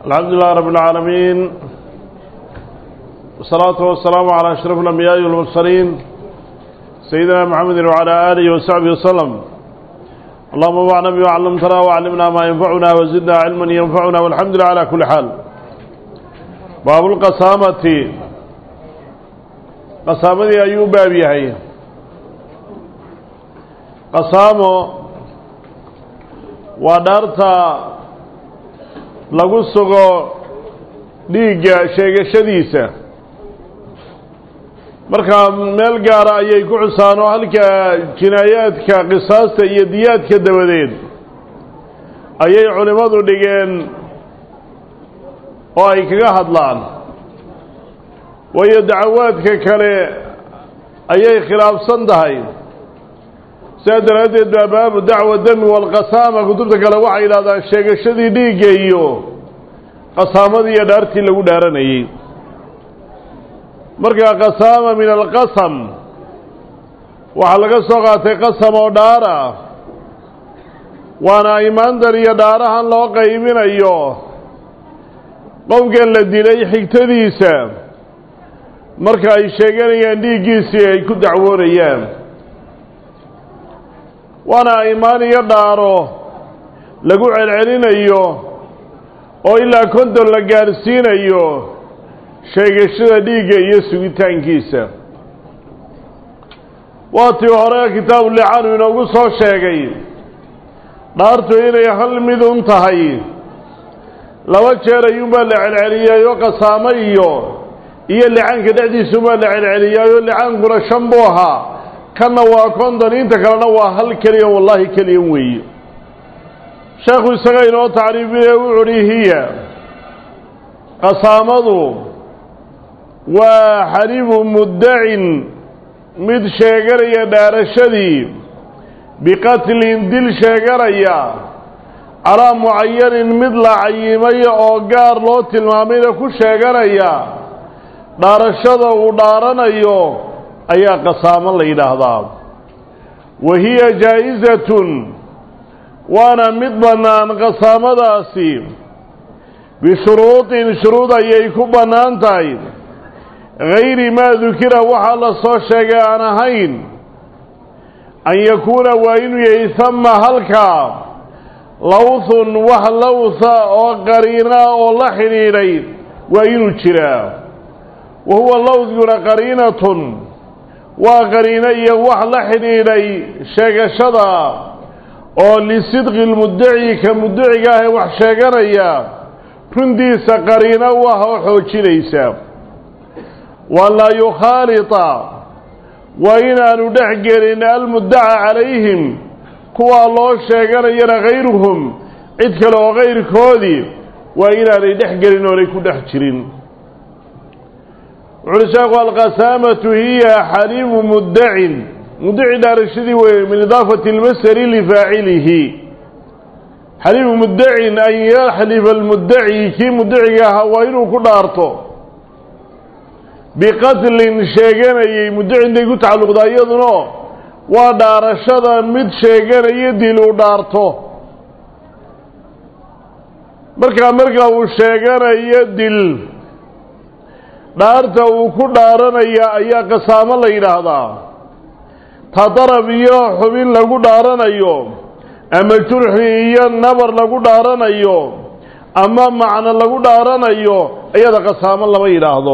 الحمد لله رب العالمين والصلاة والسلام على أشرف الأنبياء والمرسلين سيدنا محمد وعلى آله وصحبه وسلم اللهم انفعنا بما علمتنا وعلمنا ما ينفعنا وزدنا علما ينفعنا والحمد لله على كل حال باب القسامة قسامة أيوب بابيهي قسامه ودارتا lagu sugo dhiigga sheegashadiisa markaa meel gaara ayay ku xusaan oo halka jinaayaadka qisaasta iyo diyaadka dabadeed ayay culimmadu dhigeen oo ay kaga hadlaan waayo dacawaadka kale ayay khilaafsan tahay sidaa daraaddeed baa baabu dacwa dami walqasaama kutubta kale waxay yidhahdaan sheegashadii dhiigga iyo qasaamadii iyo dhaartii lagu dhaaranayey markaa qasaama min alqasam waxaa laga soo qaatay qasam oo dhaar ah waana imaandan iyo dhaarahan loo qaybinayo qofkan la dilay xigtadiisa marka ay sheeganayaan dhiiggiisii ay ku dacwoonayaan waana imaan iyo dhaaro lagu celcelinayo oo ilaa konton la gaadhsiinayo sheegashada dhiigga iyo sugitaankiisa waatii hore kitaabu licaanu inoogu soo sheegay dhaartu inay hal mid un tahay laba jeer ayuunbaa la celceliyaayo qasaamo iyo iyo licaanka dhexdiisuunbaa la celceliyaayo licaankuna shan buu ahaa kanna waa konton inta kalena waa hal keliya wallaahi keliyan weeye sheekhu isaga inoo tacriifinaya wuxu uhi hiya qasaamadu waa xalibu muddacin mid sheeganaya dhaarashadii biqatlin dil sheeganaya calaa mucayanin mid la cayimay oo gaar loo tilmaamayna ku sheeganaya dhaarashada uu dhaaranayo ayaa qasaamo la yidhaahdaa wa hiya jaa-isatun waana mid bannaan qasaamadaasi bishuruudin shuruud ayay ku bannaan tahay gayri maa dukira waxaa la soo sheegay aan ahayn an yakuuna waa inuu yahay hama halkaa lawthun wax lawtha oo qariina oo la xidhiidhay waa inuu jiraa wa huwa lawthguna qariinatun waa qariino iyo wax la xidhiidhay sheegashada oo lisidqi lmuddaci ka muddaciga ah ee wax sheeganaya runtiisa qariino u ah oo xoojinaysa waan laa yukhaalita waa inaanu dhex gelin almuddaca calayhim kuwaa loo sheeganayana hayruhum cid kale oo kayrkoodii waa inaanay dhex gelin oonay ku dhex jirin wuxuuli sheekhu alqasaamatu hiya xaliibu muddacin muddaci dhaarashadii weeye min idaafati almasari lifaacilihi xaliibu muddacin an yaxlifa almuddaci kii muddaciga ahaa waa inuu ku dhaarto biqatlin sheeganayay muddacintay ku tacalluqdaa iyaduna waa dhaarashada mid sheeganaya dil uu dhaarto markaa markaa uu sheeganayo dil dhaarta uu ku dhaaranaya ayaa qasaamo la yidhaahdaa ta darab iyo xubin lagu dhaaranayo ama jurxi iyo nabar lagu dhaaranayo ama macno lagu dhaaranayo iyada qasaamo lama yidhaahdo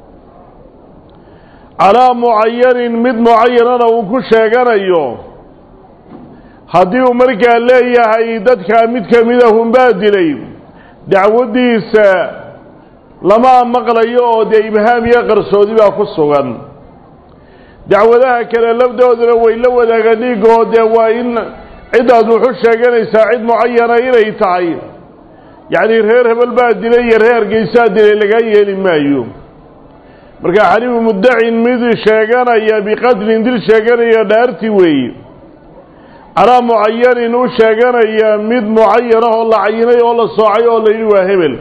calaa mucayanin mid mucayanana uu ku sheeganayo haddii uu markaa leeyahay dadkaa mid ka mida hunbaa dilay dacwaddiisa lama maqlayo oo dee ibhaam iyo qarsoodi baa ku sugan dacwadaha kale lafdooduna way la wadaagaan dhiigoo dee waa in ciddaad wuxu sheeganaysaa cid mucayana inay tahay yacnii reer hebel baa dilay iyo reer geysaa dilay lagaa yeeli maayo marka xaliibu muddacin mid sheeganaya biqatlin dil sheeganaya dhaarti weeye calaa mucayanin u sheeganaya mid mucayan ah oo la cayinay oo la soocay oo la yidhi waa hebel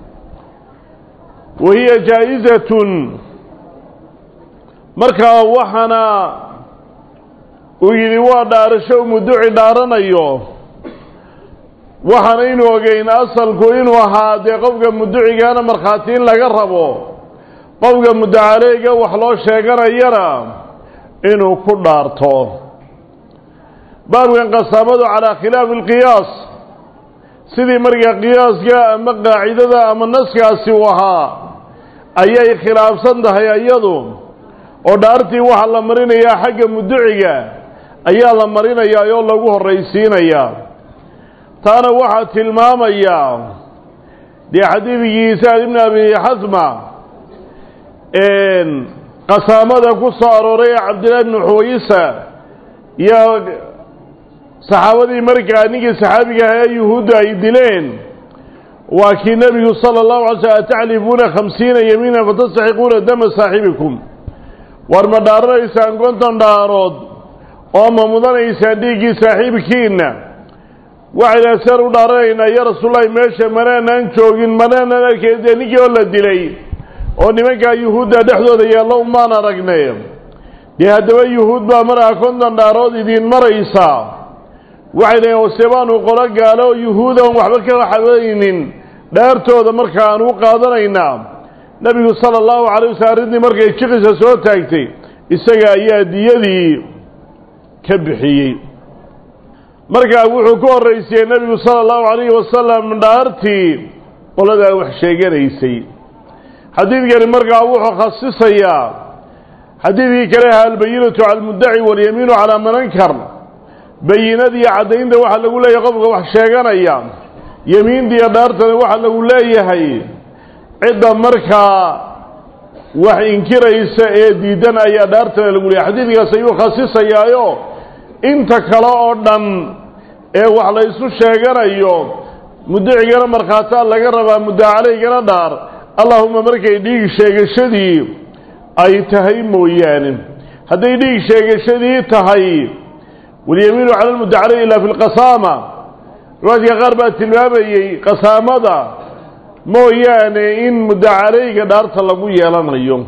wa hiya jaa-isatun markaa waxaana uu yidhi waa dhaarasho mudduci dhaaranayo waxaanaynu ogeyn asalku inuu ahaa dee qofka muducigaana markhaati in laga rabo qofka mudacaleyga wax loo sheeganayana inuu ku dhaarto baabkan qasaamadu calaa khilaafi alqiyaas sidii markaa qiyaaska ama qaacidada ama naskaasi uu ahaa ayay khilaafsan tahay iyadu oo dhaartii waxaa la marinayaa xagga muduciga ayaa la marinayaa oo lagu horraysiinayaa taana waxaa tilmaamayaa dee xadiidkii sacd ibni abi xasma qasaamada ku soo arooray ee cabdillahi bni xuwayisa iyo saxaabadii markaa ninkii saxaabiga aha ee yuhuudda ay dileen waa kii nebigu sala allahu alay slm ataclifuuna khamsiina yamiinan fatastaxiquuna dama saaxibikum war ma dhaaranaysaan konton dhaarood oo ma mudanaysaan dhiiggii saaxiibkiinna waxayna seen u dhaaranaynaa ya rasuullahi meesha manaanan joogin manaanan arkeen dee ninkii oo la dilay oo nimankaa yuhuudda dhexdooda yaallo umaan aragnay dee haddaba yuhuud baa markaa konton dhaarood idiin maraysaa waxay leeyiin ose baanu qolo gaalo oo yuhuudan waxba ka waxabaynin dhaartooda markaan u qaadanaynaa nebigu sala allahu calay waslm arrintii markay jiqisa soo taagtay isaga ayaa diyadii ka bixiyey markaa wuxuu ku horraysiyey nebigu sala allahu calayhi wasalam dhaartii qoladaa wax sheeganaysay xadiidkani markaa wuxuu khasisayaa xadiidkii kale ahaa albayinatu cala almuddaci walyamiinu calaa man ankar bayinadiiyo caddaynta waxaa lagu leeyahay qofka wax sheeganaya yemiintiiyo dhaartana waxaa lagu leeyahay cidda markaa wax inkiraysa ee diidan ayaa dhaartana lagu leeyahay xadiidkaas ayuu khasisayaayo inta kale oo dhan ee wax la ysu sheeganayo mudacigana markhaataa laga rabaa mudacalaygana dhaar allahuma markay dhiig sheegashadii ay tahay mooyaane hadday dhiig sheegashadii tahay walyamiinu cala lmudacalay ilaa fi lqasaama riwaadka qaar baa tilmaamayey qasaamada mooyaane in mudacalayga dhaarta lagu yeelanayo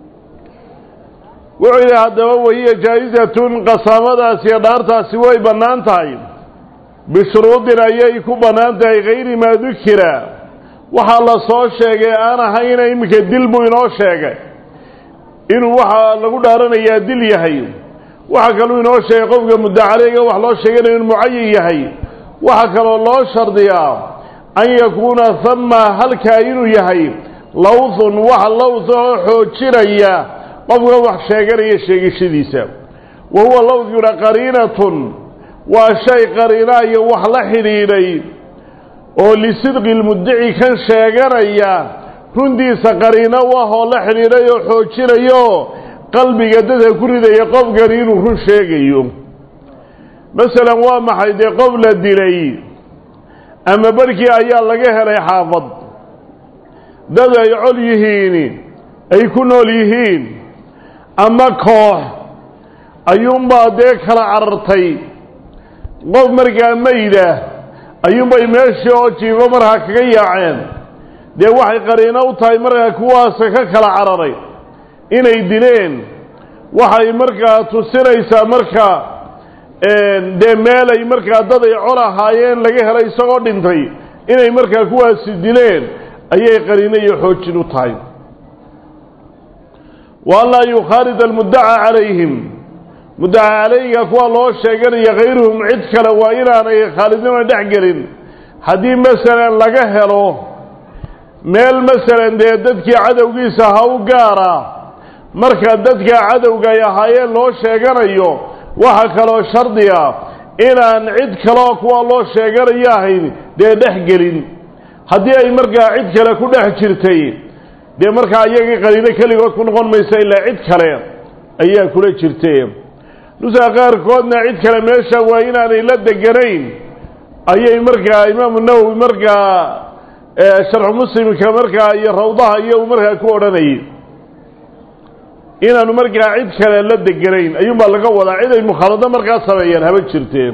wuxuu yidhi haddaba wahiya jaa-izatun qasaamadaasiyo dhaartaasi way bannaan tahay bishuruudin ayay ku bannaan tahay hayri maa dukira waxaa la soo sheegay aan ahayna iminka dil buu inoo sheegay inuu waxaa lagu dhaaranayaa dil yahay waxaa kaluu inoo sheegay qofka mudacaleyga wax loo sheeganayo inu mucayin yahay waxaa kaloo loo shardiyaa an yakuuna hama halkaa inuu yahay lawthun wax lawth oo xoojinaya qofka wax sheeganaya sheegashadiisa wa huwa lawdkuna qariinatun waa shay qariinaayo wax la xidhiidhay oo lisidqi lmuddici kan sheeganaya runtiisa qariino u ah oo la xidhiidhay oo xoojinayo qalbiga dadka ku ridaya qofkani inuu run sheegayo masalan waa maxay dee qof la dilay ama barhkii ayaa laga helay xaafad dad ay col yihiin ay ku nool yihiin ama koox ayuunbaa dee kala carartay qof markaa mayda ayuunbay meeshii oo jiifo markaa kaga yaaceen dee waxay qariino u tahay markaa kuwaasa ka kala cararay inay dileen waxay markaa tusinaysaa markaa dee meelay markaa dad ay col ahaayeen laga helay isagoo dhintay inay markaa kuwaasi dileen ayay qariino iyo xoojin u tahay wa an laa yukhaalid almuddaca calayhim muddaca calayga kuwa loo sheeganaya hayruhum cid kale waa inaanay khaalidnima dhex gelin haddii masalan laga helo meel masalan dee dadkii cadowgiisa ha u gaara marka dadka cadowga ay ahaayeen loo sheeganayo waxaa kaloo shardiga inaan cid kaloo kuwa loo sheeganayo ahayn dee dhex gelin haddii ay markaa cid kale ku dhex jirtay dee markaa iyagii qaliino keligood ku noqon maysa ilaa cid kale ayaa kula jirtay nusaa qaarkoodna cid kale meesha waa inaanay la deganayn ayay markaa imaamu nawowi markaa sharxu muslimka markaa iyo rawdaha iyo uu markaa ku odhanayay inaanu markaa cid kale la deganayn ayuunbaa laga wadaa cid ay mukhaalado markaa sameeyaan haba jirteen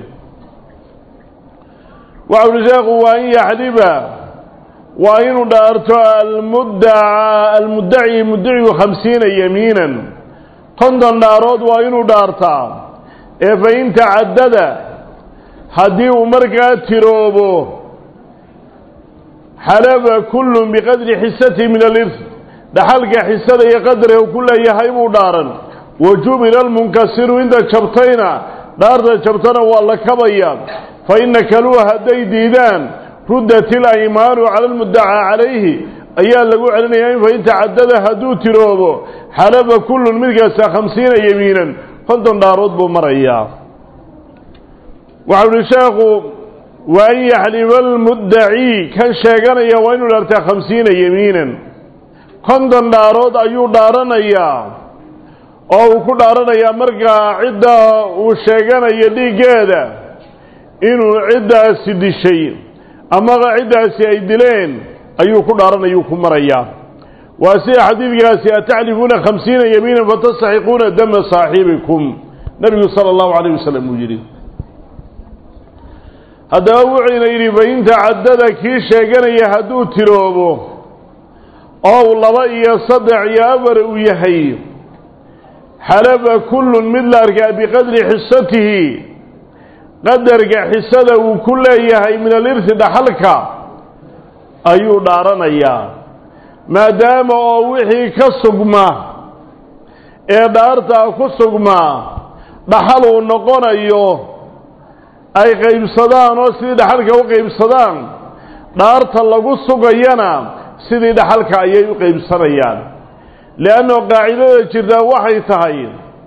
waxa uli sheekhu waa in yaxliba waa inuu dhaarto almuddaca almuddaci muddacigu khamsiina yamiinan konton dhaarood waa inuu dhaartaa ee fa in tacadada haddii uu markaa tiroobo xalaba kullun biqadri xisatihi min alirth dhaxalka xisada iyo qadriga uu ku leeyahay buu dhaaran wa jubila almunkasiru inta jabtayna dhaarta jabtana waa la kabayaa fa ina kaluu hadday diidaan ruddat ilaymaanu cala almuddacaa calayhi ayaa lagu celinayaa in fain tacadada hadduu tiroobo xalaba kullun mid kasta khamsiina yemiinan konton dhaarood buu marayaa waxau uhi sheekhu wa an yaxliba almuddacii kan sheeganaya waa inuu dhaartaa khamsiina yemiinan konton dhaarood ayuu dhaaranayaa oo uu ku dhaaranayaa markaa cidda uu sheeganayo dhiiggeeda inuu ciddaasi dishay ama ciddaasi ay dileen ayuu ku dhaaranayuu ku marayaa waa sida xadiidkaasi ataclifuuna khamsiina yamiinan fatastaxiquuna dama saaxibikum nebigu sala allahu calayh wasalam uu yidhi haddaba wuxuyna yidhi fain tacadada kii sheeganaya hadduu tiroobo oo uu laba iyo saddex iyo afar uu yahay xalaba kullun mid la arkaa biqadri xisatihi qadarka xisada uu ku leeyahay min alirti dhaxalka ayuu dhaaranayaa maadaama oo wixii ka sugma ee dhaartaa ku sugmaa dhaxal uu noqonayo ay qaybsadaan oo sidii dhaxalka u qaybsadaan dhaarta lagu sugayana sidii dhaxalka ayay u qaybsanayaan leanno qaacidada jirtaa waxay tahay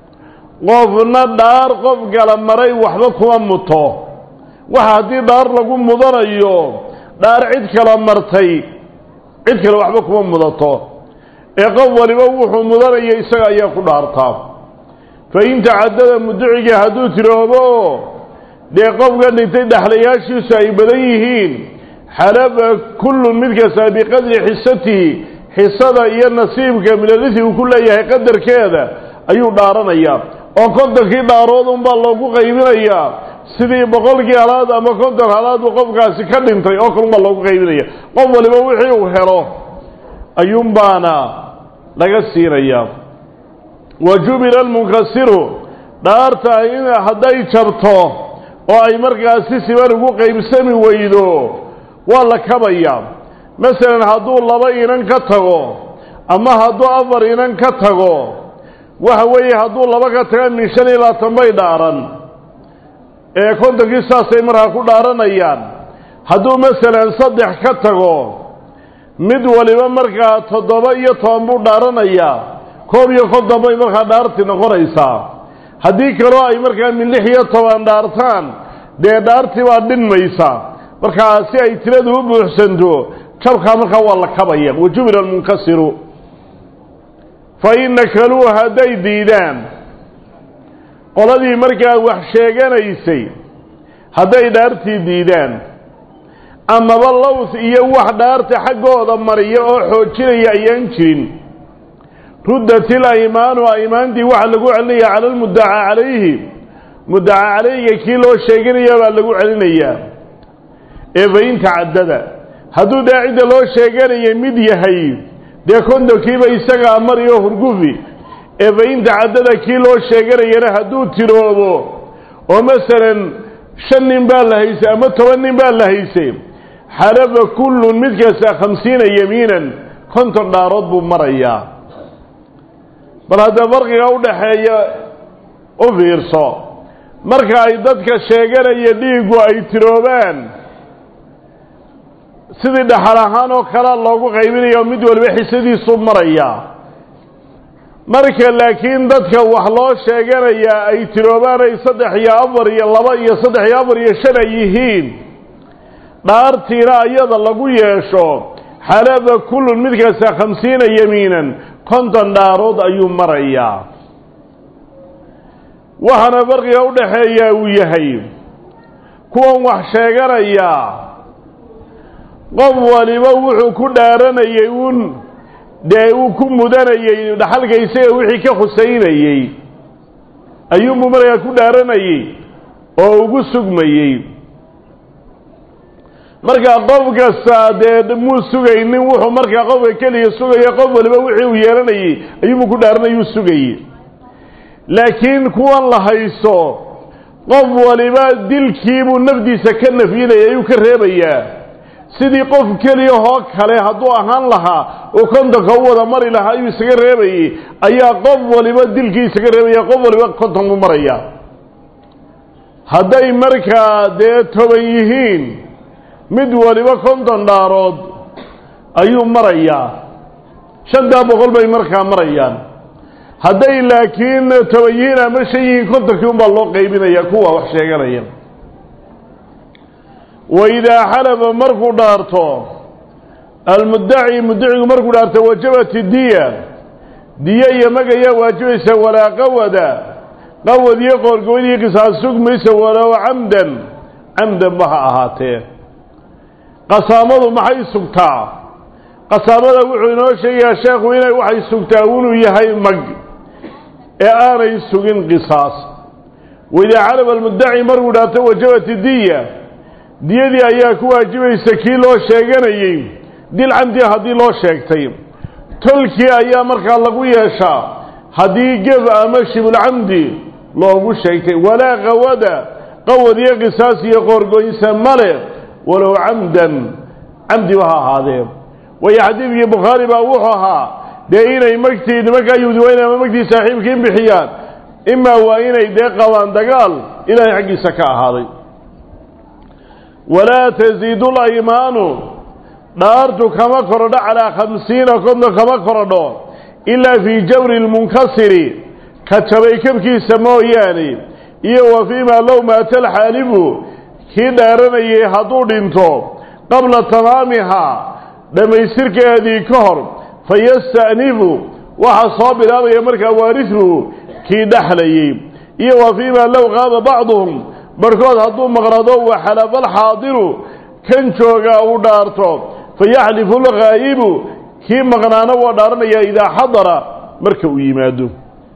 qofna dhaar qof kala maray waxba kuma muto waxa haddii dhaar lagu mudanayo dhaar cid kala martay cid kale waxba kuma mudato ee qof waliba wuxuu mudanaya isaga ayaa ku dhaartaa fa in tacadada muduciga hadduu tiroobo dee qofka dhintay dhexlayaashiisu ay badan yihiin xalaba kullun mid kasta biqadri xisatihi xisada iyo nasiibka minalisi uu ku leeyahay qadarkeeda ayuu dhaaranayaa oo kontonkii dhaarood unbaa loogu qaybinayaa sidii boqolkii halaad ama konton halaad uu qofkaasi ka dhintay oo kalunbaa loogu qaybinaya qof waliba wixii uu helo ayuunbaana laga siinayaa wa jubila almunkasiru dhaarta in hadday jabto oo ay markaas si siban ugu qaybsami weydo waa la kabayaa masalan hadduu laba inan ka tago ama hadduu afar inan ka tago waxa weeye hadduu laba ka taga min shan iyo labaatan bay dhaaran ee kontonkii saasay markaa ku dhaaranayaan hadduu masalan saddex ka tago mid waliba markaa toddoba iyo toban buu dhaaranayaa koob iyo konton bay markaa dhaarti noqonaysaa haddii kaloo ay markaa min lix iyo toban dhaartaan dee dhaartii baa dhinmaysa markaa si ay tiradu u buuxsanto jabkaa markaa waa la kabaya wajubila almunkasiru fa in nakaluu hadday diidaan qoladii markaa wax sheeganaysay hadday dhaartii diidaan amaba lows iyo wax dhaarta xaggooda mariya oo xoojinaya ayaan jirin ruddat ilaymaanu aymaantii waxaa lagu celinaya cala almuddacaa calayhi muddacaa calayhiga kii loo sheeganaya baa lagu celinayaa ee fain tacadada hadduu dee cidda loo sheeganaya mid yahay dee kontonkiiba isagaa mariyo hurgufi ee fain tacadada kii loo sheeganayana hadduu tiroobo oo masalan shan nin baa la haysay ama toban nin baa la haysay xalaba kullun mid kasta khamsiina yamiinan konton dhaarood buu marayaa bal haddee farqiga u dhaxeeya u fiirso marka ay dadka sheeganaya dhiiggu ay tiroobaan sidii dhaxal ahaan oo kalea loogu qaybinayo mid waliba xisadiisuu marayaa marka laakiin dadka wax loo sheeganayaa ay tiroobaan ay saddex iyo afar iyo laba iyo saddex iyo afar iyo shan ay yihiin dhaartiina ayada lagu yeesho xalaba kullun mid kasta khamsiina yamiinan konton dhaarood ayuu marayaa waxaana farqiga u dhaxeeyaa uu yahay kuwan wax sheeganayaa qof waliba wuxuu ku dhaaranayay uun dee uu ku mudanayey dhaxalka isaga wixii ka khusaynayey ayuunbuu markaa ku dhaaranayey oo ugu sugmayey markaa qof kasta dee muu sugaynin wuxuu markaa qofka keliya sugaya qof waliba wixii uu yeelanayey ayuunbuu ku dhaaranayuu sugayey laakiin kuwan la hayso qof waliba dilkiibuu nafdiisa ka nafyinaya ayuu ka reebayaa sidii qof keliyahoo kale hadduu ahaan lahaa oo kontonka u wada mari lahaa ayuu isaga reebayey ayaa qof waliba dilkii isaga reebaya qof waliba konton buu maraya hadday markaa dee toban yihiin mid waliba konton dhaarood ayuu marayaa shantaa boqol bay markaa marayaan hadday laakiin toban yihiin ama shan yihiin kontonkii unbaa loo qaybinaya kuwa wax sheeganaya waidaa xalaba markuu dhaarto almuddaci muddacigu markuu dhaarto wajabat diya diyo iyo mag ayaa waajibaysa walaa qawada qawad iyo qoorgoyn iyo qisaas sugmaysa walow camdan camdan ba ha ahaatee qasaamadu maxay sugtaa qasaamada wuxuu inoo sheegayaa sheekhu inay waxay sugtaa inuu yahay mag ee aanay sugin qisaas waidaa calaba almuddaci markuu dhaarto wajabat diya diyadii ayaa ku waajibaysa kii loo sheeganayey dil camdi haddii loo sheegtay tolkii ayaa markaa lagu yeeshaa haddii geb ama shibulcamdi loogu sheegtay walaa qawada qawad iyo qisaas iyo qoorgoynsa male walow camdan camdiba ha ahaadee waayo xadiidkii bukhaari baa wuxuu ahaa dee inay magtii nimankaa yuhudiweyn ama magtii saaxiibkiin bixiyaan imaa waa inay dee qabaan dagaal ilaahay xaggiisa ka ahaaday walaa tasiidu laymaanu dhaartu kama korodho calaa khamsiina konton kama korodho ilaa fii jawri lmunkasiri ka jabay kabkiisa mooyaane iyo wa fiimaa low maata alxaalibu kii dhaaranayay hadduu dhinto qabla tamaamihaa dhammaystirkeedii ka hor fayasta'nifu waxaa soo bilaabaya markaa waarisuhu kii dhexlayey iyo wa fiimaa low qaaba bacduhum barhkood hadduu maqnado wa xalafa alxaadiru kan joogaa uu dhaarto fayaxlifu lghaa'ibu kii maqnaana waa dhaaranayaa idaa xadara marka uu yimaado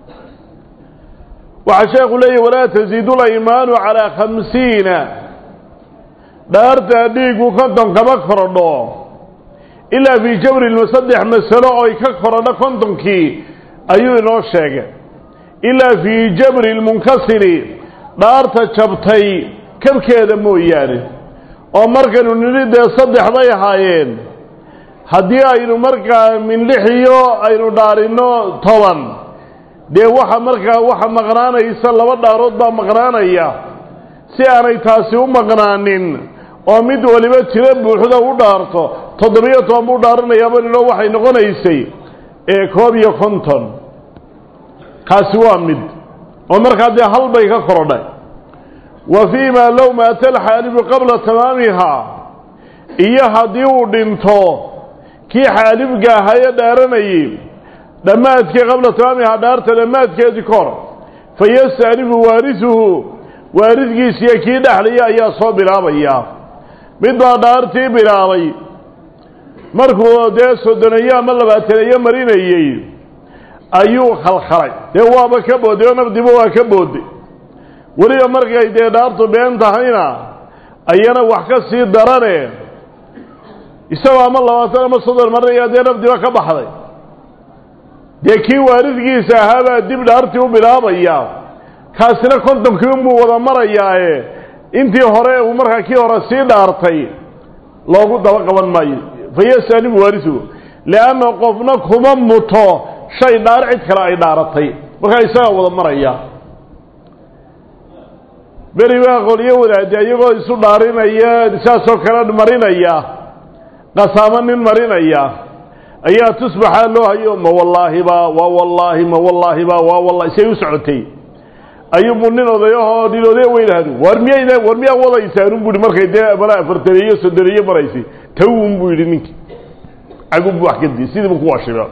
waxaa sheekhu leeyahy walaa tasiidu laymaanu calaa khamsiina dhaartaa dhiigu konton kama korodho ilaa fii jabrin saddex masalo oy ka korodho kontonkii ayuu inoo sheegay ilaa fii jabri lmunkasiri dhaarta jabtay kabkeeda mooyaane oo markaynu nidhi dee saddex bay ahaayeen haddii aynu markaa min lix iyo aynu dhaarinno toban dee waxa markaa waxa maqnaanaysa laba dhaarood baa maqnaanaya si aanay taasi u maqnaanin oo mid waliba tiro buuxda u dhaarto toddobiyo toban buu dhaaranayaaba nidho waxay noqonaysay ee koob iyo konton kaasi waa mid oo markaa dee hal bay ka korodhay wa fii maa low maata alxaalibu qabla tamaamihaa iyo haddii uu dhinto kii xaalibka ahaa ee dhaaranayay dhammaadkii qabla tamaamihaa dhaarta dhammaadkeedii ka hor fayasta'nifu waarisuhu waaridkiisiyo kii dhexlaya ayaa soo bilaabaya mid baa dhaartii bilaabay markuu dee soddoneeyo ama labaataneeyo marinayey ayuu khalkhalay dee waaba ka booday oo nafdiba waa ka booday weliba markay dee dhaartu been tahayna ayana wax ka sii darane isagoo ama labaatan ama soddon marinaya dee nafdiba ka baxday dee kii waaridkiisa ahaabaa dib dhaartii u bilaabaya kaasina kontonkii unbuu wada marayaae intii hore uu markaa kii hore sii dhaartay loogu daba qaban maayo fayastanibu waarisuhu lianna qofna kuma muto shay dhaar cid kale ay dhaaratay markaa isagaa wada maraya beri baa qolyo wadaade iyagoo isu dhaarinaya saasoo kale marinaya qasaamo nin marinaya ayaa tusbaxaa loo hayo ma wallaahiba waa wallaahi ma wallaahiba waa wallahi say u socotay ayuubuu nin odayahoo nin odaya weynahadu war miyayna war miyaa wadaysaan un bu ihi markay dee bala afartaneeyo soddoneeyo maraysay tawun buu yidhi ninkii cagubbu wax kadii sidiibu ku washiba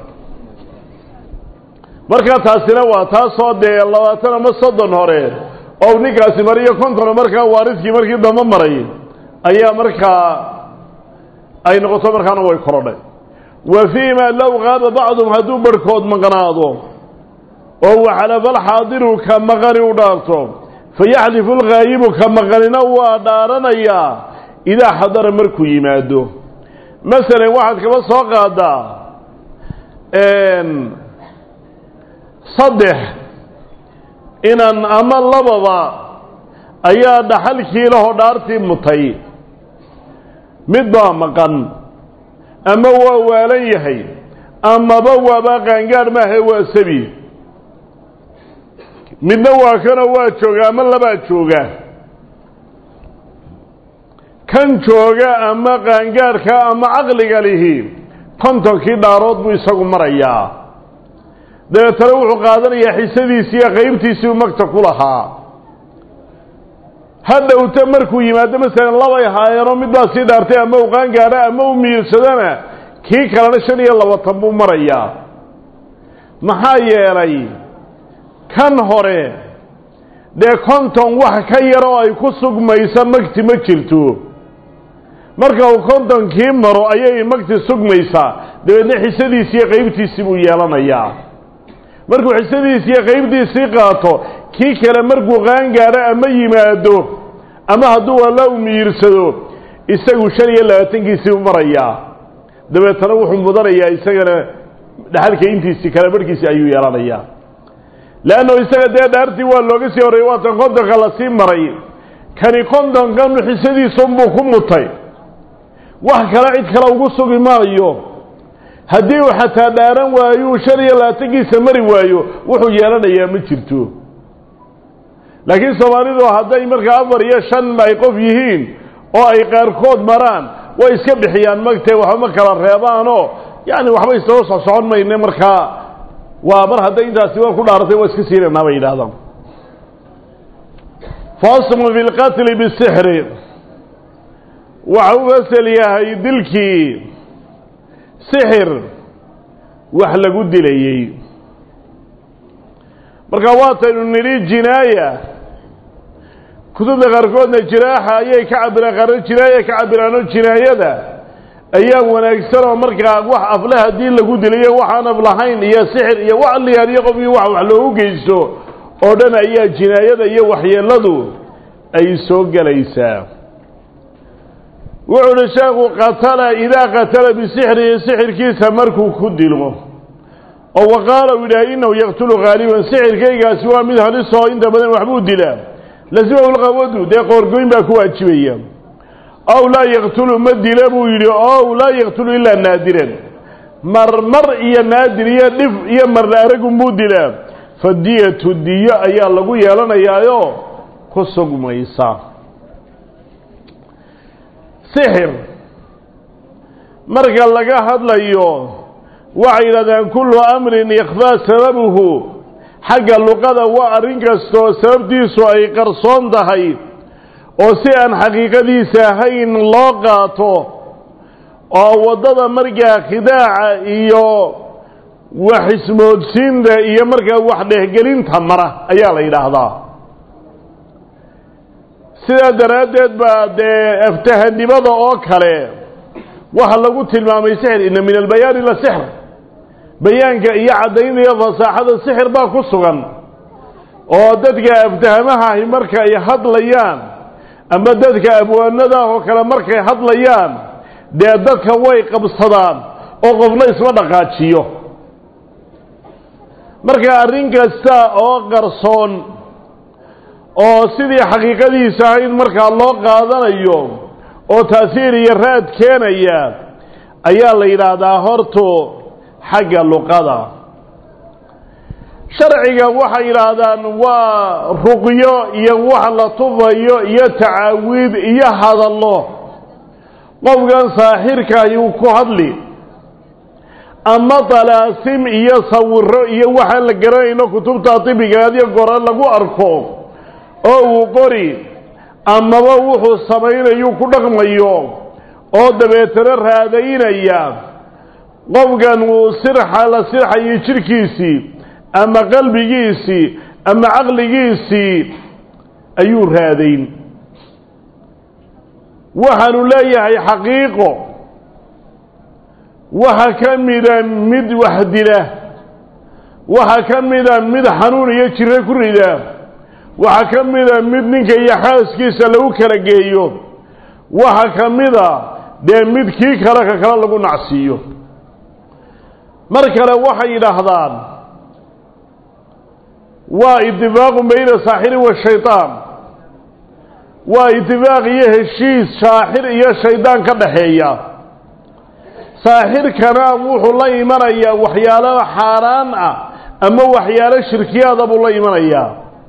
markaa taasina waa taasoo dee labaatan ama soddon hore oo ninkaasi mariyo konton markaa waaridkii markii dambe maray ayaa markaa ay noqoto markaana way korodhay wa fii ma low qaaba bacdum hadduu barhkood maqnaado oo waxalafa alxaadiru ka maqani u dhaarto fayaxlifu lghaayibu ka maqanina waa dhaaranayaa idaa xadara markuu yimaado masalan waxaad kaba soo qaadaa saddex inan ama lababa ayaa dhaxalkii lahoo dhaartii mutay mid baa maqan ama waa waalan yahay amaba waaba qaangaadh maahae waa sabi midna waa kanoo waa jooga ama labaa jooga kan jooga ama qaangaadhka ama caqliga lihi kontonkii dhaarood buu isagu marayaa dabeetana wuxuu qaadanayaa xisadiisii iyo qaybtiisii u magta ku lahaa hadhowta markuu yimaado masalan labay haayeenoo mid baa sii dhaartay ama u qaangaadha ama u miirsadana kii kalena shan iyo labatan buu marayaa maxaa yeelay kan hore dee konton wax ka yar oo ay ku sugmaysa magti ma jirto marka uu kontonkii maro ayay magti sugmaysaa dabeedna xisadiisii iyo qaybtiisii buu yeelanayaa markuu xisadiisii iyo qaybtiisii qaato kii kale markuu qaangaadho ama yimaado ama hadduu alla u miyirsado isagu shan iyo labaatankiisii u marayaa dabeetana wuxuu mudanayaa isagana dhaxalka intiisii kale barhkiisii ayuu yeelanayaa leanno isaga dee dhaartii waa looga sii horreeyey waatan kontonka lasii maray kani kontonkan xisadiisunbuu ku mutay wax kale cid kale ugu sugi maayo haddii uu xataa dhaaran waayo uu shan iyo labaatankiisa mari waayo wuxuu yeelanayaa ma jirto laakiin soomaalidu hadday markaa afar iyo shan ay qof yihiin oo ay qaarkood maraan way iska bixiyaan magtee waxba ma kala reebaanoo yacni waxba isdaba soc socon mayne markaa waa mar hadday intaasi waa ku dhaaratay waa iska siinaynaa bay yidhahdaan fasmu fi lqatli bisixri waxa u fasel yahay dilkii sixir wax lagu dilayey marka waataynu nidhi jinaaya kutubta qaarkoodna jiraaxa ayay ka cabiraan qaarna jinaaya ka cabiraano jinaayada ayaa wanaagsan oo markaa wax afle haddii lagu diliyo waxaan af lahayn iyo sixir iyo wax liyaaniyo qofkii wax wax loogu geysto oo dhan ayaa jinaayada iyo waxyeeladu ay soo gelaysaa wuxuu uhi sheekhu qatala idaa qatala bisixrihi sixirkiisa markuu ku dilo oo wa qaala uu yidhahay innahu yaqtulu haaliban sixirkaygaasi waa mid halisoo inta badan waxbuu dilaa lasimahu lqawadu dee qoorgoyn baa ku waajibaya ow laa yaqtulu ma dila buu yidhi ow laa yaqtulu ilaa naadiran marmar iyo naadir iyo dhif iyo marna aragunbuu dilaa fadiyatu diyo ayaa lagu yeelanayaayo ku sugmaysa sixir marka laga hadlayo waxay yidhahdeen kullu amrin ikhfaa sababuhu xagga luqada waa arrin kastoo sababtiisu ay qarsoon tahay oo si aan xaqiiqadiisa ahayn loo qaato oo waddada markaa khidaaca iyo wax ismoodsiinta iyo markaa wax dhehgelinta mara ayaa la yidhaahdaa sidaa daraaddeed baa dee aftahanimada oo kale waxa lagu tilmaamay sixir inna min albayaani la sixr bayaanka iyo caddaynaya fasaaxada sixir baa ku sugan oo dadka aftahamahahi marka ay hadlayaan ama dadka abwaanadaah oo kale markay hadlayaan dee dadka way qabsadaan oo qofna isma dhaqaajiyo marka arrin kasta oo qarsoon oo sidii xaqiiqadiisa ahayd markaa loo qaadanayo oo taasiir iyo raad keenaya ayaa la yidhaahdaa hortu xagga luqada sharciga waxay yidhaahdaan waa ruqyo iyo wax la tufayo iyo tacaawiid iyo hadallo qofkan saaxirkaahi uu ku hadli ama dalaasim iyo sawiro iyo waxaan la garanayno kutubta tibiga adiyo gore lagu arko oo uu qori amaba wuxuu samaynayu ku dhaqmayo oo dabeetana raadaynaya qofkan uu sirxa la sirxayo jidhkiisii ama qalbigiisii ama caqligiisii ayuu raadayn waxaanu leeyahay xaqiiqo waxa ka mida mid wax dila waxa ka mida mid xanuun iyo jiro ku rida waxaa ka mida mid ninka iyo xaaskiisa lagu kala geeyo waxa ka mida dee mid kii kale ka kale lagu nacsiiyo mar kale waxay yidhaahdaan waa itifaaqun bayna saaxirin wa shaytaan waa itifaaq iyo heshiis saaxir iyo shaydaan ka dhaxeeya saaxirkana wuxuu la imanayaa waxyaalo xaaraan ah ama waxyaalo shirkiyaada buu la imanayaa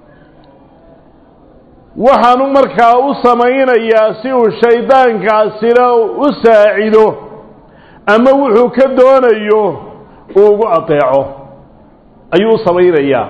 waxaanu markaa u samaynayaa si uu shaydaankaasina u saacido ama wuxuu ka doonayo uu ugu adeeco ayuu u samaynayaa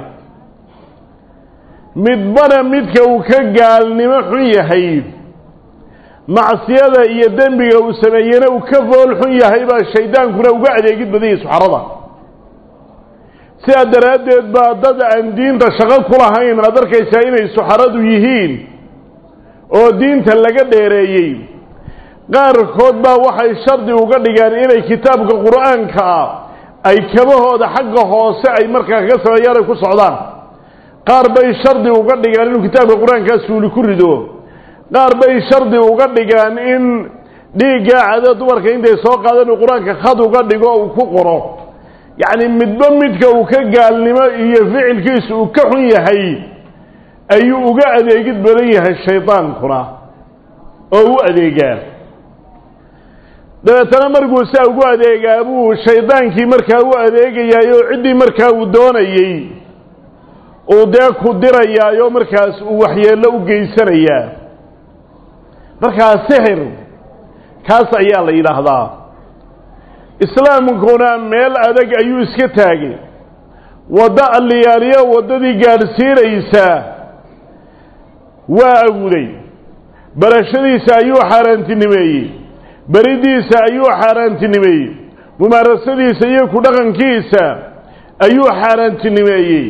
midbana midka uu ka gaalnimo xun yahay macsiyada iyo dembiga uu sameeyena uu ka fool xun yahay baa shaydaankuna uga adeegid badanyay suxarada sidaa daraaddeed baa dad aan diinta shaqo ku lahayn aad arkaysaa inay suxaradu yihiin oo diinta laga dheereeyey qaarkood baa waxay shardi uga dhigeen inay kitaabka qur-aanka ah ay kabahooda xagga hoose ay markaa kaga sameeyaan ay ku socdaan qaar bay shardi uga dhigeen inuu kitaabka qur-aankaa suuli ku rido qaar bay shardi uga dhigeen in dhiiggaa cada dumarka intay soo qaadeen uu qur-aanka khad uga dhigo uu ku qoro yacni midba midka uu ka gaalnimo iyo ficilkiisu uu ka xun yahay ayuu uga adeegid badan yahay shaydaankuna oo u adeegaa dabeetana markuu saa ugu adeegaa buu shaydaankii markaa u adeegayaay oo ciddii markaa uu doonayey uu dee ku dirayaayoo markaas uu waxyeello u geysanayaa markaa sixir kaas ayaa la yidhaahdaa islaamkuna meel adag ayuu iska taagay waddo alliyaaliyo waddadii gaadhsiinaysaa waa aguday barashadiisa ayuu xaaraantinimeeyey beridiisa ayuu xaaraantinimeeyey mumaarasadiisa iyo ku dhaqankiisa ayuu xaaraantinimeeyey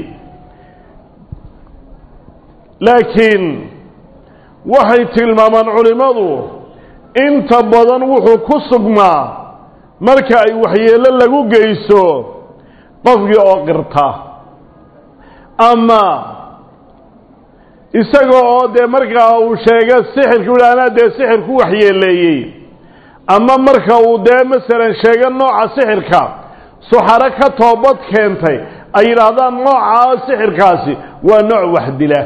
laakiin waxay tilmaamaan culimmadu inta badan wuxuu ku sugmaa marka ay waxyeello lagu geyso qofkii oo qirta ama isaga oo dee markaa uu sheega sixirka u anaa dee sixir ku waxyeeleeyey ama marka uu dee masalan sheego nooca sixirka suxaro ka toobad keentay ay yidhaahdaan noocaa sixirkaasi waa nooc wax dila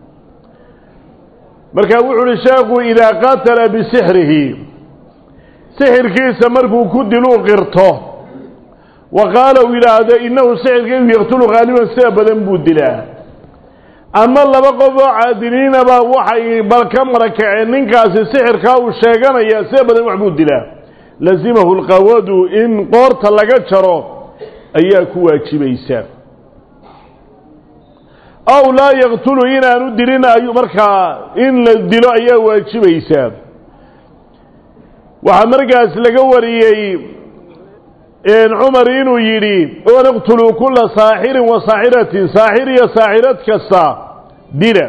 marka wuxu uhi sheekhu idaa qatala bisixrihi sixirkiisa markuu ku diluu qirto wa qaala uu yidhaahdo innahu sixirkaygu yaqtulu haaliban sida badan buu dilaa ama laba qof oo caadiliinaba waxay bal ka marakaceen ninkaasi sixirkaa uu sheeganaya sida badan wax buu dilaa lazimahu lqawadu in qoorta laga jaro ayaa ku waajibaysa aw laa yaqtulu inaanu dilin ayu markaa in la dilo ayaa waajibaysaa waxaa markaas laga wariyey cumar inuu yidhi waniqtuluu kula saaxirin wa saaxiratin saaxir iyo saaxirad kasta dila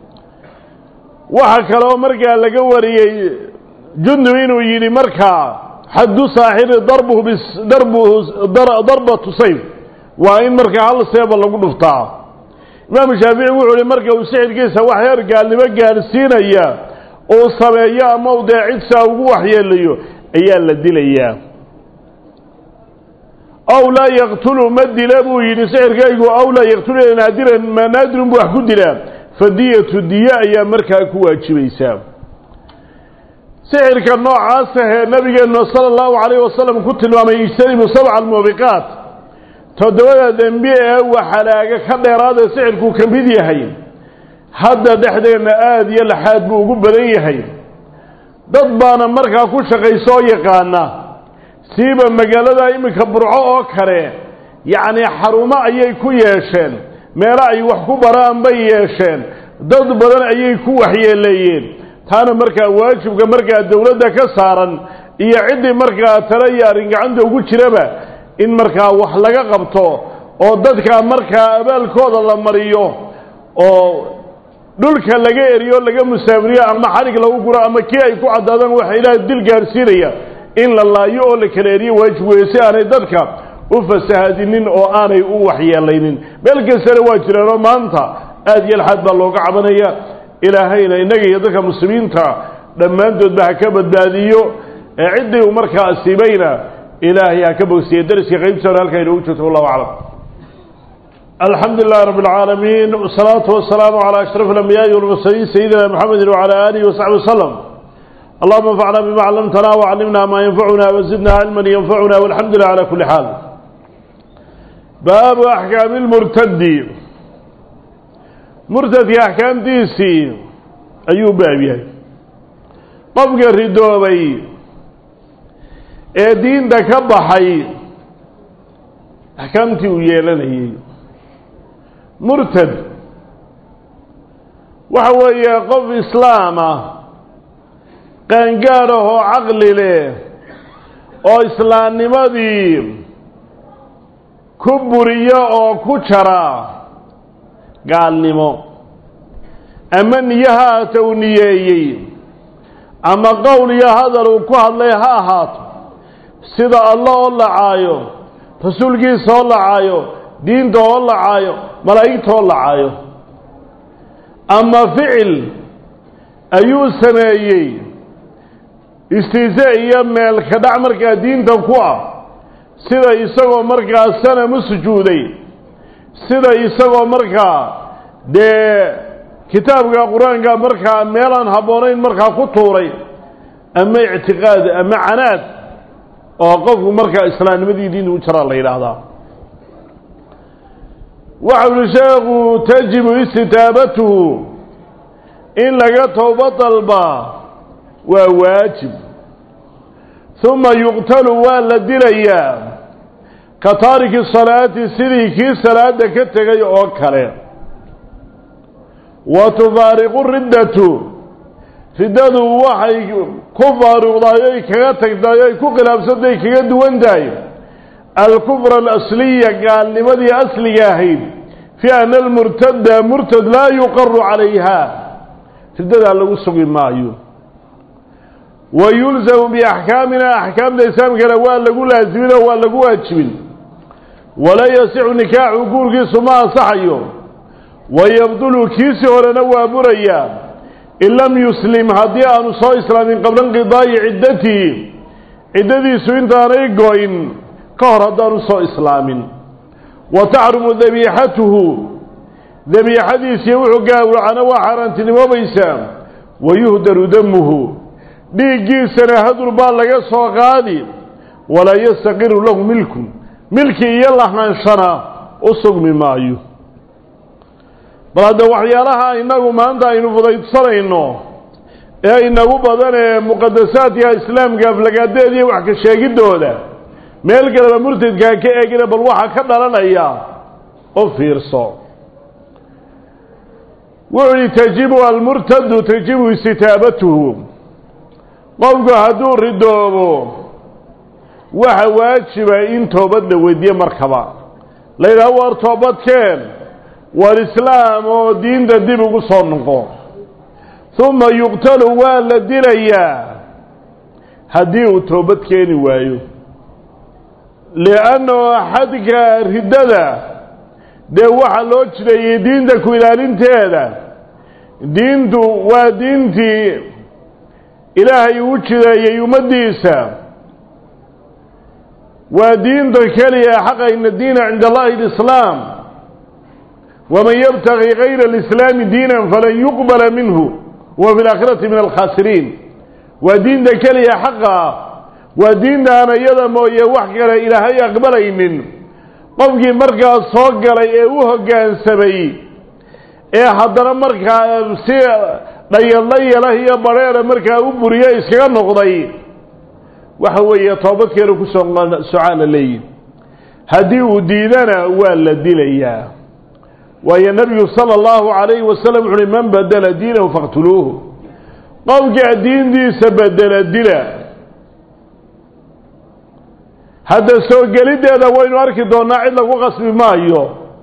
waxaa kaloo markaa laga wariyey jundub inuu yidhi markaa xaddu saaxiri darbuhu darbuhu darbatu sayf waa in markaa hal seeba lagu dhuftaa imaamu shaafici wuxuu ihi marka uu sixirkiisa wax heer gaalnimo gaadhsiinaya uu sameeyo ama u dee cidsaa ugu waxyeelayo ayaa la dilayaa aw laa yaqtulu ma dila buu yidhi sixirkaygu aw laa yaqtulu naadiran ma naadirun buu wax ku dilaa fadiyatu diye ayaa markaa ku waajibaysaa sixirka noocaasahee nabigeennu sala allahu calayh wasalam ku tilmaamay ijtanibu sabca almuubiqaat toddobada dembi ee waxalaaga ka dheeraadee sixirkuu ka mid yahay hadda dhexdeenna aada iyo laxaad buu ugu badan yahay dad baana markaa ku shaqaysoo yaqaana siiba magaalada iminka burco oo kale yacnii xarumo ayay ku yeesheen meelo ay wax ku baraan bay yeesheen dad badan ayay ku waxyeeleeyeen taana markaa waajibka markaa dowladda ka saaran iyo ciddii markaa tale iyo arrin gacanta ugu jiraba in markaa wax laga qabto oo dadka markaa abaalkooda la mariyo oo dhulka laga eriyo laga musaafiriyo ama xarig lagu guro ama kii ay ku caddaadaan waxa ilaaha dil gaarsiinaya in la laayo oo la kala eriyo waajib weeye si aanay dadka u fasahadinin oo aanay u waxyeelaynin meel kastana waa jireenoo maanta aada iyo alxaad baa looga cabanaya ilaahayna innaga iyo dadka muslimiinta dhammaantoodba ha ka badbaadiyo ee ciddii uu markaa asiibayna ilaahay ha ka bogsiye dariska qaybtiisana halkaa inoogu joogto wallahu aclam الحمد لله رب العالمين والصلاة والسلام على أشرف الأنبياء والمرسلين سيدنا محمد وعلى آله وصحبه وسلم اللهم انفعنا بما علمتنا وعلمنا ما ينفعنا وزدنا علما ينفعنا والحمد لله على كل حال باب أحكام المرتد مرتد أحكام ديسي أيوب بابي طبق الردوبي ee diinta ka baxay axkaamtii uu yeelanayey murtad waxa weeye qof islaama qaangaad ah oo caqli leh oo islaamnimadii ku buriyo oo ku jara gaalnimo ama niyahaata uu niyeeyey ama qowl iyo hadal uu ku hadlay ha ahaato sida allah oo lacaayo rasuulkiisa oo lacaayo diinta oo lacaayo malaa'igta oo lacaayo ama ficil ayuu sameeyey istiise iyo meel ka dhac markaa diinta ku ah sida isagoo markaa sanamu sujuuday sida isagoo markaa dee kitaabka qur-aanka markaa meelaan habboonayn markaa ku tuuray ama ictiqaad ama canaad oo qofku markaa islaamnimadii diinta u jaraa la yidhaahdaa waxa uli sheekhu tajibu istitaabatuhu in laga towba dalbaa waa waajib uma yuqtalu waa la dilayaa ka taariki salaati sidii kii salaada ka tegay oo kale wa tufaariqu riddatu riddadu waxay ku faaruqdaay oy kaga tagtaay oy ku khilaafsantahay kaga duwan tahay alkufra alasliya gaalnimadii asliga ahayd fii ana almurtada murtad laa yuqaru calayha riddadaa lagu sugi maayo wa yulzamu biaxkaamina axkaamta islaamkana waa lagu laasimin oo waa lagu waajibin walaa yasixu nikaaxu guurkiisu ma ansaxayo wayabdulu kiisi horena waa burayaa in lam yuslim haddii aanu soo islaamin qabla inqidaa'i ciddatihi ciddadiisu intaanay go-in ka hor haddaanu soo islaamin wa taxrumu dabiixatuhu dabiixadiisii wuxuu gaawracana waa xaaraantinimoobaysaa wa yuhdaru damuhu dhiiggiisana hadur baa laga soo qaadi walaa yastaqiru lahu milku milki iyo lahaanshana u sugmi maayo bal hadda waxyaalaha innagu maanta aynu fudaydsanayno ee inagu badan ee muqadasaadka islaamka aflagaadeed iyo wax ka sheegiddooda meel kaleba murtadkaa ka eegina bal waxaa ka dhalanaya u fiirso wuxuu yihi tajibu almurtadu tajibu istitaabatuhu qofku hadduu ridoobo waxa waajiba in toobad la weydiiye markaba la yidhaha war toobadkeen war islaam oo diinta dib ugu soo noqo uma yuqtalu waa la dilayaa haddii uu toobad keeni waayo liannahu xadka riddada dee waxaa loo jireeyey diinta ku ilaalinteeda diintu waa diintii ilaahay uu jireeyey ummaddiisa waa diinta keliya xaqa ina diina cinda allahi alislaam waman yabtagi gayra alislaami diinan falan yuqbala minhu wa fi laakhirati min alkhaasiriin waa diinta keliya xaqa waa diinta aan iyada mooye wax kale ilaahay aqbalaynin qofkii markaa soo galay ee u hoggaansamay ee haddana markaa si dhayaldhayalah iyo badheera markaa u buriyo iskaga noqday waxa weeye toobadkeenu ku soo socaa la leeyihi haddii uu diidana waa la dilayaa waayo nebigu sala allahu calayhi wasalam wuxu uhi man badela diinahu faqtuluuhu qofkaa diintiisa bedela dila hadda soo geliddeeda waynu arki doonnaa cid lagu qasbi maayo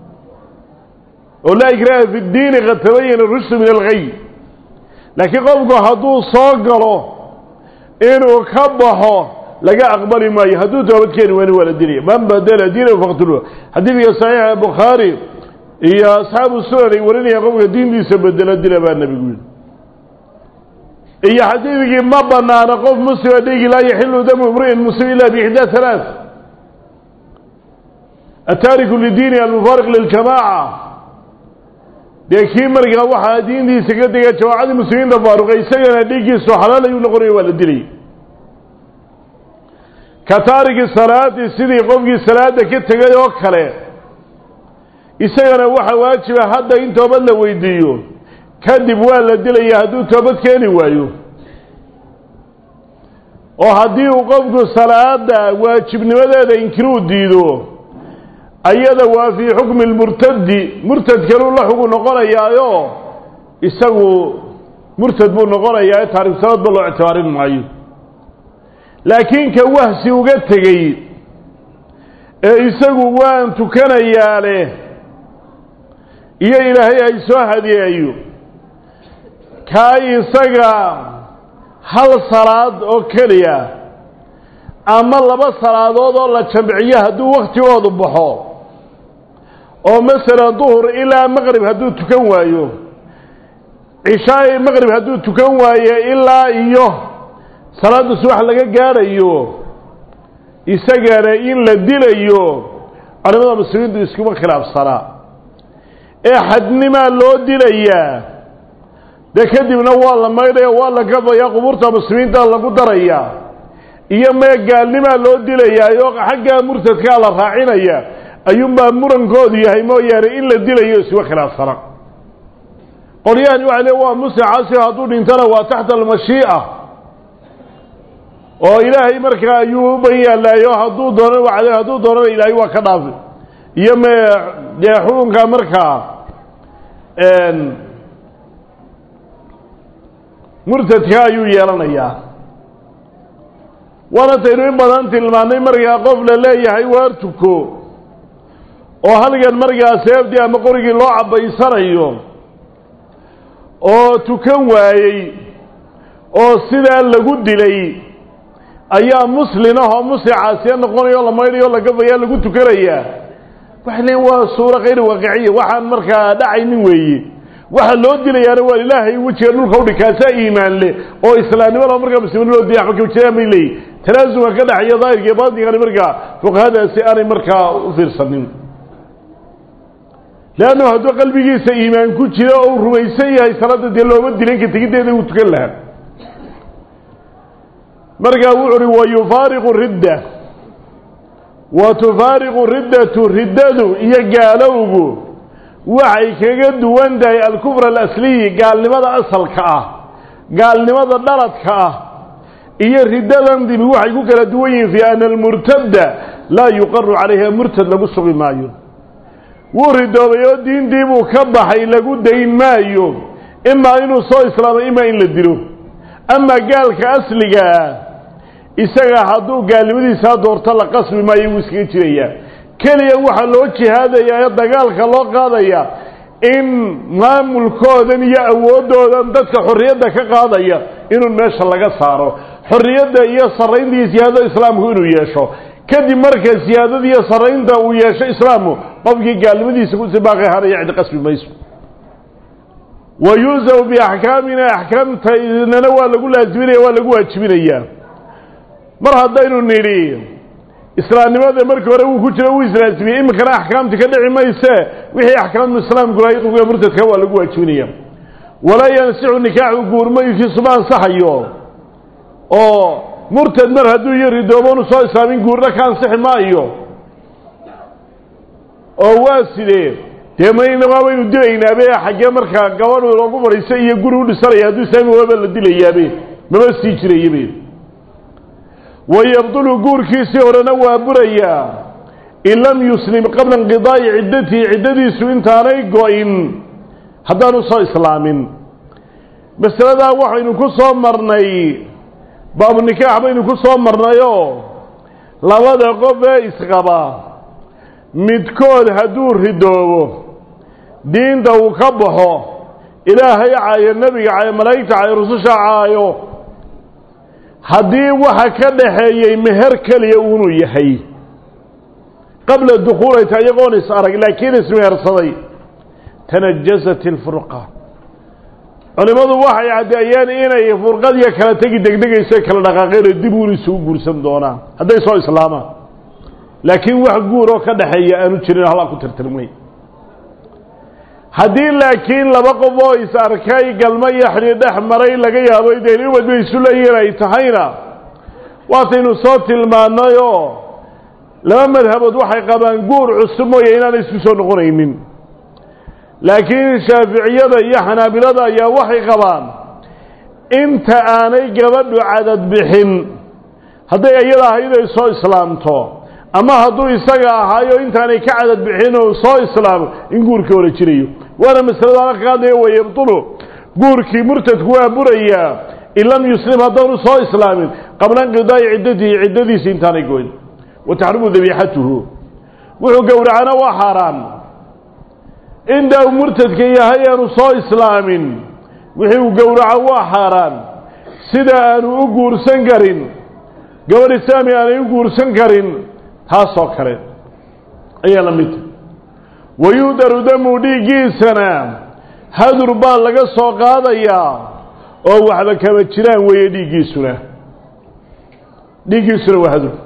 oo laa ikraaha fi ddiini qad tabayana rushdu min alghay laakiin qofku hadduu soo galo inuu ka baxo laga aqbali maayo hadduu toobad keeni wayna waa la dilaya man badela diinahu faqtuluuhu xadiidka saxiixa bukhaari iyo asxaabu sunan ay warinayaan qofka diintiisa bedelo dila baa nebigu yidhi iyo xadiidkii ma banaano qof muslima dhigi laa yaxilu damu imri'in muslim ila biixdaa halaath ataariku lidiini almufaariq liljamaaca dee kii markaa waxaa diintiisa ka dega jamaacadii muslimiinta faaruqay isagana dhiiggiisu xalaal ayuu noqonaya waa la dilay ka taariki salaati sidii qofkii salaada ka tegay oo kale isagana waxaa waajiba hadda in toobad la weydiiyo kadib waa la dilaya hadduu toobad keeni waayo oo haddii uu qofku salaada waajibnimadeeda inkiruu diido ayada waa fii xukmi lmurtadi murtadkanuu la xugu noqonayaayo isagu murtad buu noqonayaa ee taariku salaadba loo ictibaarin maayo laakiin ka wahsi uga tegey ee isagu waan tukanayaa leh iyo ilaahay ay soo hadiyeeyo kaa isaga hal salaad oo keliya ama laba salaadood oo la jamciyo hadduu wakhtigoodu baxo oo masalan duhur ilaa maqrib hadduu tukan waayo cishaai maqrib hadduu tukan waayo ilaa iyo salaadda subax laga gaadhayo isagana in la dilayo culimada muslimiintu iskuma khilaafsanaa ee xadnimaa loo dilayaa dee kadibna waa la maydhaya waa la gabayaa qubuurta muslimiinta lagu daraya iyo mee gaalnimaa loo dilayaayo xaggaa murtadkaa la raacinaya ayuunbaa murankoodu yahay mooyaane in la dilayo isuma khilaafsana qolyahani waxay le waa muslim casir hadduu dhintana waa taxta almashii'a oo ilaahay markaa ayuu u ban yaallaayo hadduu doono wacde hadduu doonana ilaahay waa ka dhaafi iyo mee dee xukunka markaa murtadka ayuu yeelanayaa waana taynu in badan tilmaannay markaa qof la leeyahay waar tuko oo halgan markaa seeftii ama qorigii loo cabbaysanayo oo tukan waayey oo sidaa lagu dilay ayaa muslin ah oo muslim caasiya noqonaya oo la maydhayo o la gafayaa lagu tukanayaa waxay leeyiin waa suuro khayr waaqiciya waxaan markaa dhacaynin weeye waxa loo dilayaana waa ilaahay wejiga dhulka udhi kaasaa iimaan leh oo islaamnimada markaa muslimiin loo dilay waxba kajiraan bay leeyihin talaasumka ka dhexeeya daahirka iyo baatigani markaa fuqahadaasi aanay markaa u fiirsanin leannu hadduu qalbigiisa iimaan ku jiro oo uu rumaysan yahay salaadda dee looma dilin ka tegiddeeda uu tukan lahaa markaa wuxu uhi wa yufaariqu ridda wa tufaariqu riddatu riddadu iyo gaalowgu waxay kaga duwan tahay alkufr alasliyi gaalnimada asalka ah gaalnimada dhaladka ah iyo riddadan dibi waxay ku kala duwan yihiin fii ana almurtadda laa yuqaru calayha murtad lagu sugi maayo wuu ridoobay oo diintii buu ka baxay lagu dayn maayo imaa inuu soo islaamay imaa in la dilo amaa gaalka asligaa isaga hadduu gaalnimadiisaa doorto la qasbi maayo wuu iskaga jirayaa keliya waxaa loo jihaadayaa ee dagaalka loo qaadaya in maamulkoodan iyo awooddoodan dadka xorriyadda ka qaadaya inuu meesha laga saaro xorriyadda iyo sarraynta iyo siyaadada islaamku inuu yeesho kadib marka siyaadada iyo sarraynta uu yeesho islaamku qofkii gaalnimadiisa ku sibaaqi haraya cid qasbi mayso wa yuusafu biaxkaamina axkaamtaynana waa lagu laasiminaya waa lagu waajibinayaa mar haddaynu nidhi islaamnimada markii hore wuu ku jira wuu islaasimiyey iminkana axkaamti ka dhici mayse wixii axkaamu islaamku lahay qofka murtadka waa lagu waajibinaya walaa yansixu nikaaxu guurmaykiisuma ansaxayo oo murtad mar hadduu iyo ridooboonu soo islaamin guurna ka ansixi maayo oo waa sidee dee mayna baynu dilaynaabe xaggee markaa gabadhu loogu fadhiisa iyo guri u dhisanaya hadduu islaami waaba la dilayaabe maba sii jirayabe wayabdulu guurkiisii horena waa burayaa in lam yuslim qabla inqidaa'i ciddatihi ciddadiisu intaanay go-in haddaanu soo islaamin masaladaa waxaynu ku soo marnay baabu nikaax baynu ku soo marnayoo labada qof ee isqaba midkood hadduu ridoobo diinta uu ka baxo ilaahay caayo nebiga caayo malaa'igta caayo rususha caayo haddii waxa ka dhaxeeyey meher keliya uunuu yahay qabla dukhuulayta iyagoon is arag laakiin ismehersaday tanajasat ilfurqa culimmadu waxay caddeeyeen inay furqadiyo kala tegi degdegayso kala dhaqaaqeen oo dib uun isugu guursan doonaan hadday soo islaamaan laakiin wax guur oo ka dhexeeya aanu jirin halaa ku tirtirmay haddii laakiin laba qof oo is arkay galmo iyo xidhiir dhex maray laga yaabo dee ubad bay isu leeyihiin ay tahayna waataynu soo tilmaannay oo laba madhabood waxay qabaan guur cusub mooye inaanay isku soo noqonaynin laakiin shaaficiyada iyo xanaabilada ayaa waxay qabaan inta aanay gabadhu cadad bixin hadday iyada ahayd ay soo islaamto ama hadduu isaga ahaayo intaanay ka cadad bixin oo soo islaamo in guurkii hore jirayo waana masalada ala ka hadlaya wa yabtulu guurkii murtadku waa burayaa in lam yuslim haddaanu soo islaamin qabla inqidaa'i ciddatihi ciddadiisi intaanay goyn wa taxrimu dabiixatuhu wuxuu gowracana waa xaaraan inta uu murtadka yahay aanu soo islaamin wixii uu gowraco waa xaaraan sida aanu u guursan karin gabadh islaami aanay u guursan karin taasoo kale ayaa la midta wayuudaru damu dhiiggiisana hadur baa laga soo qaadayaa oo waxba kama jiraan weeye dhiiggiisuna dhiiggiisuna waa hadur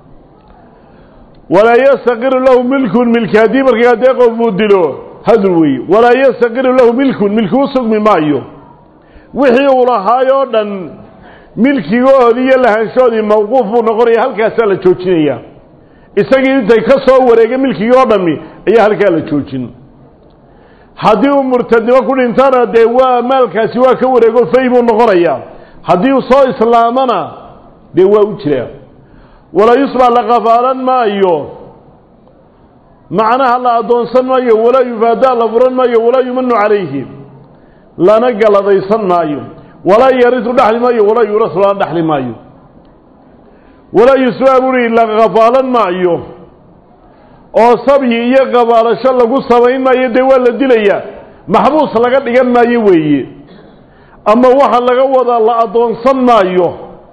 walaa yastaqiru lahu milkun milki haddii markaa dee qof uu dilo hadur weeye walaa yastaqiru lahu milkun milki u sugmi maayo wixii uu lahaayoo dhan milkigoodii iyo lahaanshoodii mawquuf buu noqonaya halkaasaa la joojinaya isagii intay ka soo wareega milkigii oo dhammi ayaa halkaa la joojin haddii uu murtadnimo ku dhintana dee waa maalkaasi waa ka wareego fay buu noqonayaa haddii uu soo islaamana dee waa u jiraa walaa yusbax la qafaalan maayo macnaha la addoonsan maayo walaa yufaadaa la furan maayo walaa yumanu calayhi lana galadaysan maayo walaa yarisu dhaxli maayo walaa yuurasu lana dhaxli maayo walaa yusbaa buri la qafaalan maayo oo sabyi iyo qabaalasho lagu samayn maayo dee waa la dilayaa maxbuus laga dhigan maayo weeye ama waxa laga wadaa la addoonsan maayo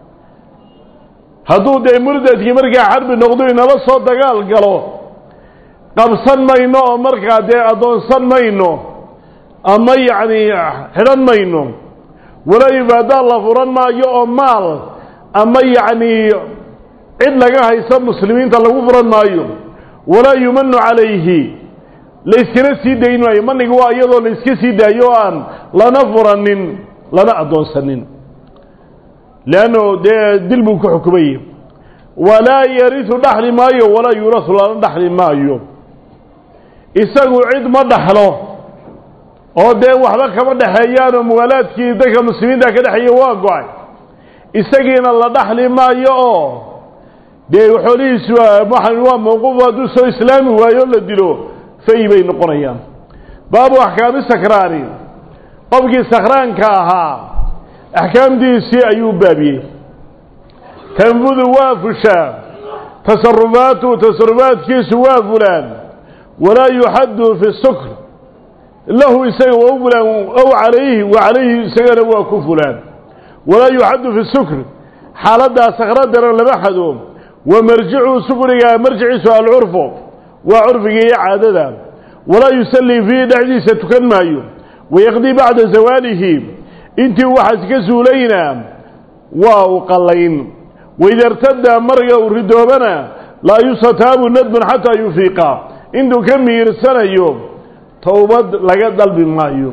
hadduu dee murdadkii markaa xarbi noqdo inala soo dagaal galo qabsan mayno oo markaa dee addoonsan mayno ama yacni xidhan mayno walaa yufaadaa la furan maayo oo maal ama yacni cid laga haysa muslimiinta lagu furan maayo walaa yumanu calayhi layskana sii dayn maayo maniga waa iyadoo layska sii daayo o aan lana furanin lana addoonsanin leanno dee dil buu ku xukumayey walaa yarisu dhaxli maayo walaa yuurasu lana dhaxli maayo isagu cid ma dhaxlo oo dee waxba kama dhexeeyaanoo muwaalaadkii dadka muslimiinta ka dhexeeya waa go-ay isagiina la dhaxli maayo oo dee xoolihiisu waa mawquuf hadduu soo islaami waayo la dilo fay bay noqonayaan baabu axkaami sakraani qofkii sakraanka ahaa axkaamtiisii ayuu baabiyey tanfudu waa fushaa tasarufaatu tasarufaadkiisu waa fulaan walaa yuxaddu fi sukr lahu isaga waa u fulaan ow calayhi wa calayhi isagana waa ku fulaan walaa yuxaddu fi sukr xaaladdaa sakradana lama xado wa marjicu sukriga marjiciisu alcurfu waa curfiga iyo caadada walaa yusallii fiihi dhexdiisa tukan maayo wayaqdii bacda zawaalihi intii waxaas ka suulayna waa u qallayn waida irtada marga uu ridoobana laa yustataabu nadbun xataa yufiiqa intuu ka miirsanayo towbad laga dalbi maayo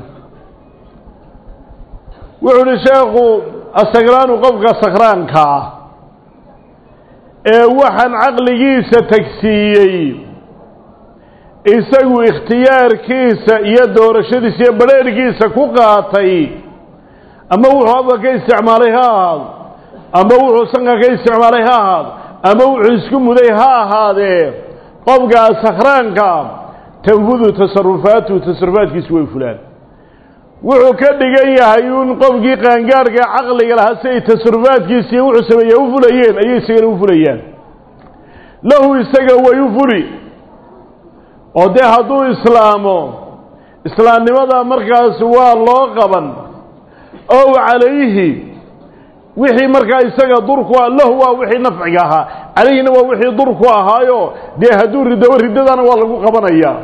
wuxuu uhi sheekhu asakraanu qofka sakraanka ah ee waxaan caqligiisa tagsiiyey isagu ikhtiyaarkiisa iyo doorashadiisa iyo badheerhkiisa ku qaatay ama wuxuu afka ka isticmaalay ha ahaado ama wuxuu sanka ka isticmaalay ha ahaado ama wuxuu isku muday ha ahaadee qofkaa sakhraanka tanfudu tasarufaatu tasarufaadkiisu way fulaan wuxuu ka dhigan yahay uun qofkii qaangaarhka caqliga lahaa si ay tasarufaadkiisiiyo wuxuu sameeya u fulayeen ayay isagana u fulayaan lahu isaga way u fuli oo dee hadduu islaamo islaamnimada markaas waa loo qaban ow calayhi wixii markaa isaga durku ah lahu waa wixii nafciga ahaa calayhina waa wixii durku ahaayo dee hadduu ridobo riddadana waa lagu qabanayaa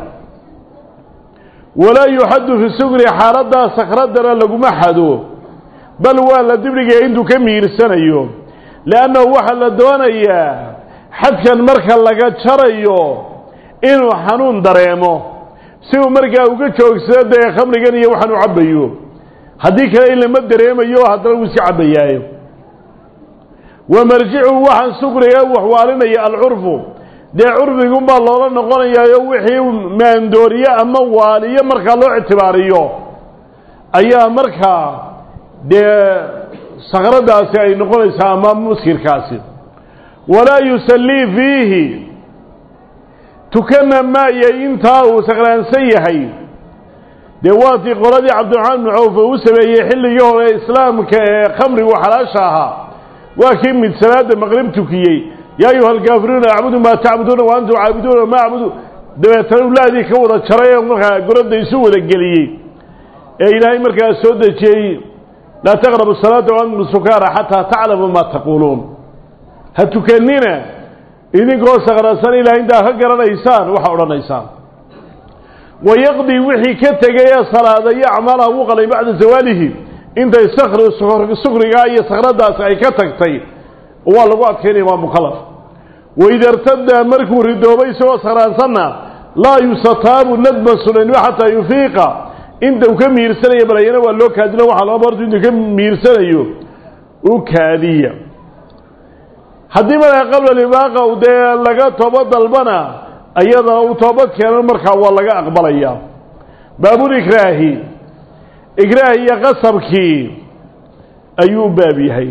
walaa yuxaddu fi sugri xaaladdaa sakhradana laguma xado bal waa la dibdhigaya intuu ka miirsanayo leannahu waxaa la doonayaa xadkan marka laga jarayo inuu xanuun dareemo si uu markaa uga joogsado dee khamrigan iyo waxaan u cabbayo haddii kale in lama dareemayo haddana wuu iska cabbayaayo wa marjicu waxaan sukriga waxwaalinaya alcurfu dee curfigunbaa loola noqonayaayo wixii maandooriye ama waaliyo markaa loo ictibaariyo ayaa markaa dee sakradaasi ay noqonaysaa ama muskirkaasi walaa yusallii fiihi tukana maayay intaa uu sakraansan yahay dee waatii qoladii cabdiraxmaan bnu cawf uu sameeyey xilligii hore islaamka ee khamrigu xalaasha ahaa waa kii mid salaada maqrib tukiyey yaa ayuha alkaafiruuna acbudu maa tacbuduuna wa antum caabiduuna maa acbudu dabeetana ulaadii ka wada jaray ee markaa goradda isu wada geliyey ee ilaahay markaa soo dejiyey laa taqrabu salaata wa antum sukaara xataa taclamu maa taquuluun ha tukanina idinkoo sakraasan ilahay intaa ka garanaysaan waxaa odhanaysaan wayaqdii wixii ka tegay ee salaada iyo acmaalaha wuu qalay bacda zawaalihi intay sakri sukrigaa iyo sakradaasi ay ka tagtay waa lagu adkaynaya waa mukalaf waida irtada markuu ridoobay isagoo sakraansanna laa yusataabu nadban sunanimo xataa yufiiqa inta uu ka miirsanayo balayana waa loo kaadina waxaa loo bartu intuu ka miirsanayo u kaadiya haddii markaa qabla libaaqa dee laga toobad dalbana ayadana uu toobad keenan markaa waa laga aqbalaya baabulikraahi ikraah iyo qasabkii ayuu u baab yahay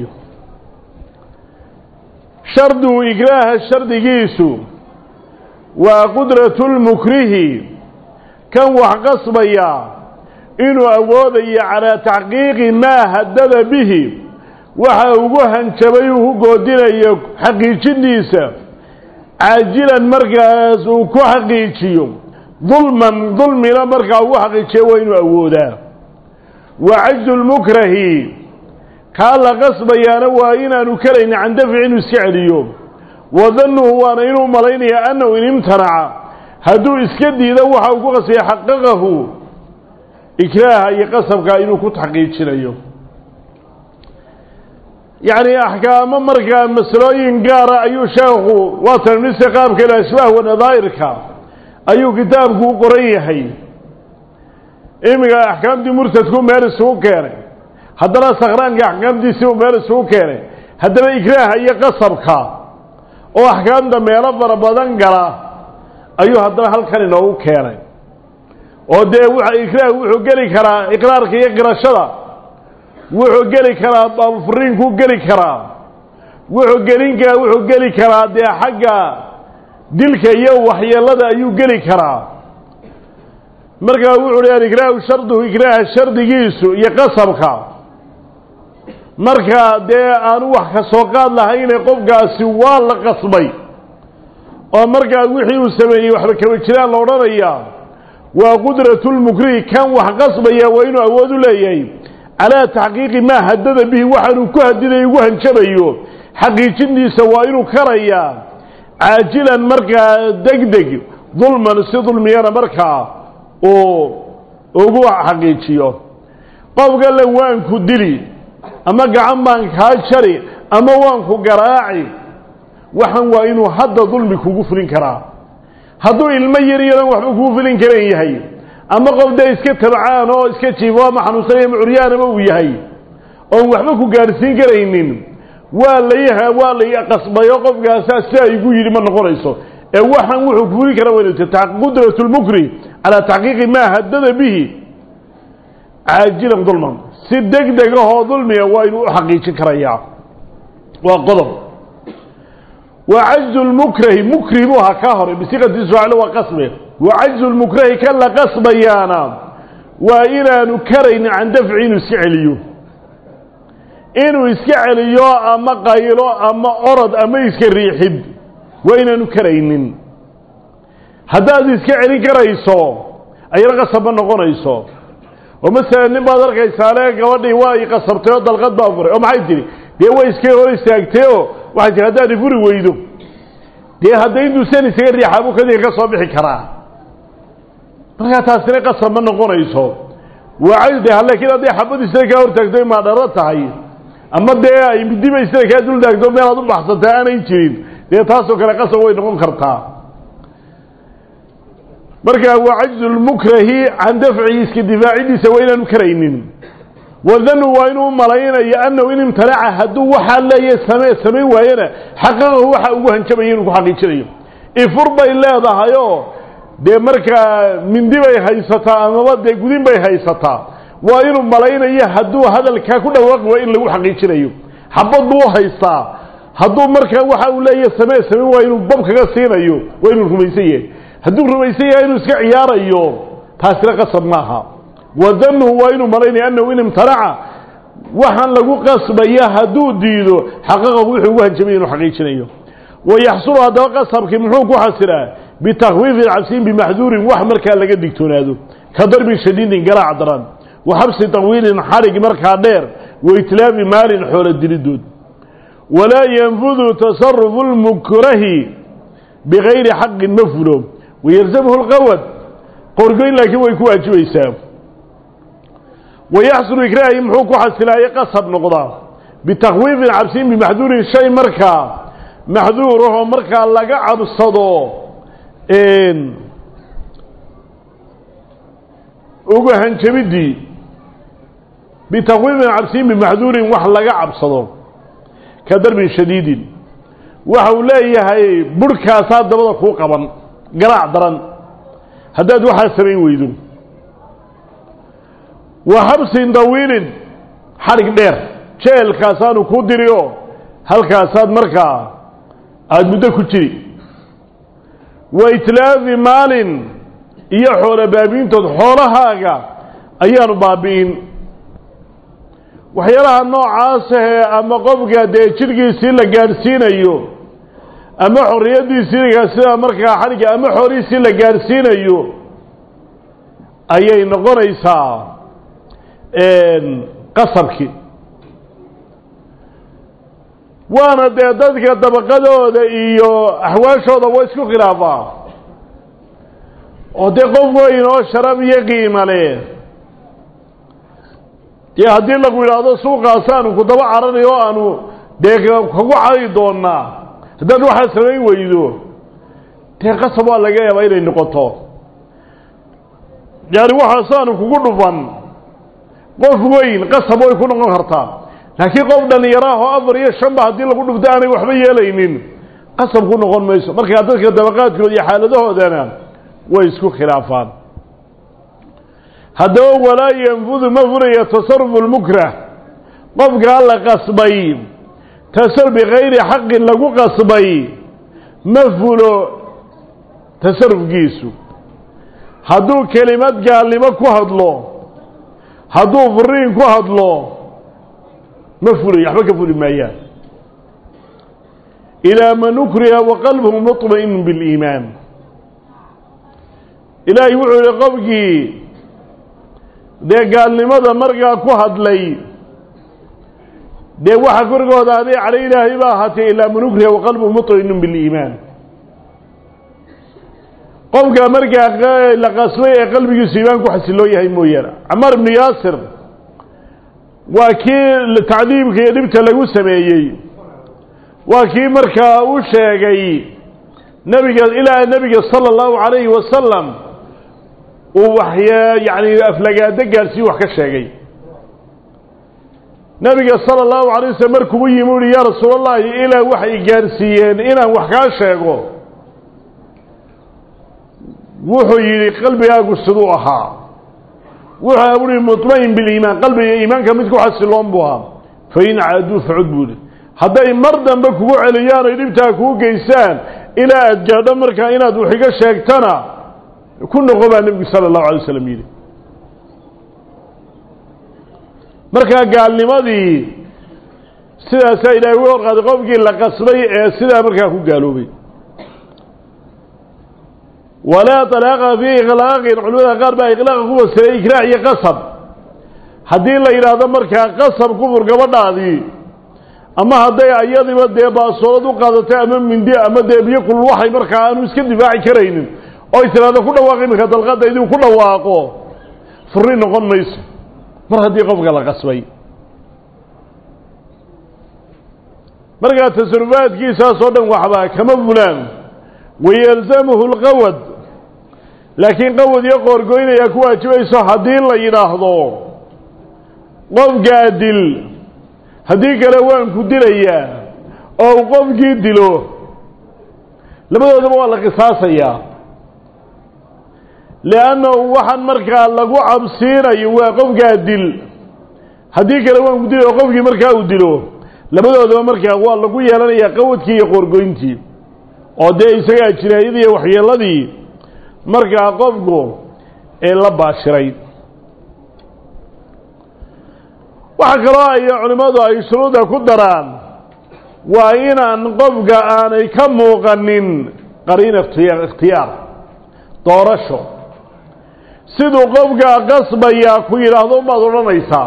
shardu ikraaha shardigiisu waa qudratu lmukrihi kan wax qasbaya inuu awoodayo calaa taxqiiqi maa haddada bihi waxa ugu hanjabay uu ku goodinayo xaqiijindiisa caajilan markaas uu ku xaqiijiyo dulman dulmina markaa ugu xaqiijiyo waa inuu awoodaa wa cajzu lmukrahi kaa la qasbayaana waa inaanu karayni can dafci inuu iska celiyo wa dannuhu waana inuu malaynaya annahu in imtanaca hadduu iska diido waxa uu ku qasbaya xaqaqahu ikraaha iyo qasabkaa inuu ku taxqiijinayo yacni axkaamo markaa masalooyin gaara ayuu sheekhu waa tanmisa qaabka ila ashbaah wa nadaa'irka ayuu kitaabku u qoran yahay iminka axkaamtii murtadku meel isugu keenay haddana sakhraanka axkaamtiisii uu meel isugu keenay haddana ikraaha iyo qasabka oo axkaamta meelo fara badan gala ayuu haddana halkan inoogu keenay oo dee wa ikraah wuxuu geli karaa iqraarka iyo qirashada wuxuu geli karaa baabufuriinkuu geli karaa wuxuu gelinka wuxuu geli karaa dee xagga dilka iyo waxyeelada ayuu geli karaa markaa wuxuu hi alikraahu sharduhu ikraaha shardigiisu iyo qasabka markaa dee aanu wax ka soo qaad lahayne qofkaasi waa la qasbay oo markaa wixii uu sameeyey waxba kaba jiraan la odhanayaa waa qudratu lmukrihi kan wax qasbaya waa inuu awood u leeyahay calaa taxqiiqi maa haddada bihi waxaanuu ku hadidayo ugu hanjabayo xaqiijintiisa waa inuu karayaa caajilan markaa deg deg dulman si dulmiyana markaa uu ugu xaqiijiyo qofka le waanku dili ama gacan baan kaa jari ama waanku garaaci waxan waa inuu hadda dulmi kugu fulin karaa hadduu ilmo yar yaran waxba kugu fulin karan yahay ama qof dee iska tabcaan oo iska jiifo ama xanuunsanaya ama curyaanaba uu yahay oon waxba ku gaadhsiin karaynin waa lay waa lay qasbayo qofkaasaa sidaa igu yidhi ma noqonayso ee waxaan wuxuu kufuli kara wa qudratu lmukri calaa taxqiiqi maa haddada bihi caajilan dulman si deg deg ahoo dulmiga waa inuu u xaqiijin karayaa waa qodob wa cajzu lmukrahi mukri buu ahaa kaa hore bisiqati suaal waa qasbe wa cajzu lmukrahi kan la qasbayaana waa inaanu karaynin can dafci inuu iska celiyo inuu iska celiyo ama qaylo ama orod ama iska riixid waa inaanu karaynin haddaad iska celin karayso ayana qasab ma noqonayso oo masalan nin baad arkaysaale gabadhii waa i qasabtay oo dalqad baa furay oo maxay tidhi dee way iska hor istaagtay oo waxay tihi haddaad ifuri weydo dee hadda intuusan isaga riixaa buu kadii ka soo bixi karaa markaa taasina qasab ma noqonayso waa de laakiin hadday xabad isada kaa hortaagto imaa dharo tahay ama dee ay midiba isada kaa dul taagto meelaad u baxsantay aanay jirin dee taasoo kale qasab way noqon kartaa markaa waa cajzu lmukrahi can dafcihi iska difaacidiisa waa inaanu karaynin wadanu waa inuu malaynayo annahu in imtanaca hadduu waxaa leeya same samayn waayana xaqaqahu waxa ugu hanjabaya inuu ku xaqiijinayo ifur bay leedahayoo dee markaa mindi bay haysataa amaba dee gudin bay haysataa waa inuu malaynayo hadduu hadalkaa ku dhawaaqi waa in lagu xaqiijinayo xabad buu haystaa hadduu markaa waxa uu leeyahy samee samayn waa inuu bab kaga siinayo waa inuu rumaysan yahay hadduu rumaysan yahay inuu iska ciyaarayo taasina qasab maaha wadanuhu waa inuu malaynaya annahu in imtanaca waxaan lagu qasbaya hadduu diido xaqaqahu wuxuu ugu hanjabay inuu xaqiijinayo wayaxsulu haddaba qasabkii muxuu ku xasilaa bitakwiifin cabsiin bimaxduurin wax markaa laga digtoonaado ka darbin shadiidin garaac daran wa xabsi tawiilin xarig markaa dheer wa itlaafi maalin xoolo dilidood walaa yanfudu tasarufu lmukrahi bigayri xaqin ma fulo wayalzamhu lqawad qorgoyn laakiin way ku waajibaysaa wayaxsulu ikraahi muxuu ku xasilaaye qasab noqdaa bitakwiifin cabsiin bimaxduurin shay markaa maxduurahoo markaa laga cabsado uga hanjabidii bitakwiifin cabsiin bimaxduurin wax laga cabsado ka darbin shadiidin waxa uu leeyahay burhkaasaa dabada kuu qaban garaac daran haddaad waxaa samayn weydo wa xabsin dawiilin xadhig dheer jeelkaasaanu kuu diriyo halkaasaad markaa aada muddo ku jiri wa itlaafi maalin iyo xoolo baabiintood xoolahaaga ayaanu baabi'in waxyaalaha noocaasahee ama qofka dee jidhkiisii la gaadhsiinayo ama xorriyaddiisii sida markaa xadhigga ama xoolihiisii la gaadhsiinayo ayay noqonaysaa qasabkii waana dee dadka dabaqadooda iyo axwaashooda waa isku khilaafaa oo dee qof weyn oo sharaf iyo qiima leh dee haddii lagu yidhaahdo suuqaasaanu ku daba caranayo o aanu dee kagu cari doonaa haddaad waxaa samayn weydo dee qasab waa laga yaabaa inay noqoto yani waxaasaanu kugu dhufan qof weyn qasab way ku noqon kartaa laakiin qof dhallinyaraahoo afar iyo shanba haddii lagu dhufto aanay waxba yeelaynin qasab ku noqon mayso markaa dadka dabaqaadkooda iyo xaaladahoodana way isku khilaafaan haddaba walaa yanfudu ma furaya tasarufu lmukrah qofkaa la qasbay tasaruf bikayri xaqin lagu qasbay ma fulo tasarufkiisu hadduu kelimad gaalnimo ku hadlo hadduu furiin ku hadlo ma fulayo waxba ka fuli maayaan ilaa man ukriha wa qalbuhu muطma'inu biliimaan ilaahay wuxuu yihi qofkii dee gaalnimada markaa ku hadlay dee waxa korgooda aday cadho ilaahay ba ahaatee ilaa man ukriha wa qalbuhu muطma'inu biliimaan qofka markaa la qasbay ee qalbigiisu iimaan ku xasiloo yahay mooyaane camaar ibnu yaasir waa kii tacdiibka iyo dhibta lagu sameeyey waa kii markaa u sheegay nebiga ilaa nebiga sala allahu calayhi wasalam uu waxya yacni aflagaado gaadhsiiyu wax ka sheegay nebiga sala allahu alay waslm markuu u yimi uhi yaa rasuul allahi ilaa waxay gaadhsiiyeen inaan wax kaa sheego wuxuu yidhi qalbigaagu siduu ahaa wuxuu buhi muطmain biliimaan qalbiga iimaanka mid ku xasiloon buu ahaa fain caaduu facud buu ihi hadday mar dambe kugu celiyaan oy dhibtaa kuu geystaan ilaa aad gaadho markaa inaad wax iga sheegtana ku noqo baa nebigu sala allahu alay waslam yidhi markaa gaalnimadii sidaasaa ilaahay u horqaaday qofkii la qasbay ee sidaa markaa ku gaaloobay walaa طalaaqa fii iklaaqin culimada qaar baa iklaaqa ku fasiray ikraac iyo qasab haddii la yidhaahdo markaa qasab kufur gabadhaadii ama hadday ayadiba dee baasoolad u qaadatay ama mindi ama dee biyo kulul waxay markaa aanu iska difaaci karaynin oo y tiraahdo ku dhawaaq iminka dalqadda idinku ku dhawaaqo furi noqon mayso mar haddii qofka la qasbay markaa tasarufaadkiisaasoo dhan waxbaa kama fulaan wayalzamuhu lqawad laakiin qawad iyo qoorgoynayaa ku waajibayso haddii la yidhaahdo qofkaa dil haddii kale waan ku dilayaa oo uu qofkii dilo labadoodaba waa la qisaasayaa liannahu waxaan markaa lagu cabsiinayo waa qofkaa dil haddii kale waan ku dilay oo qofkii markaa uu dilo labadoodaba markaa waa lagu yeelanayaa qawadkii iyo qoorgoyntii oo dee isagaa jinaayadii iyo waxyeeladii markaa qofku ee la baashiray waxaa kaloo ay culimmadu ay shuruuda ku daraan waa inaan qofka aanay ka muuqanin qariin ikhtiyaar doorasho siduu qofkaa qasbayaa ku yidhaahdo umaad odhanaysaa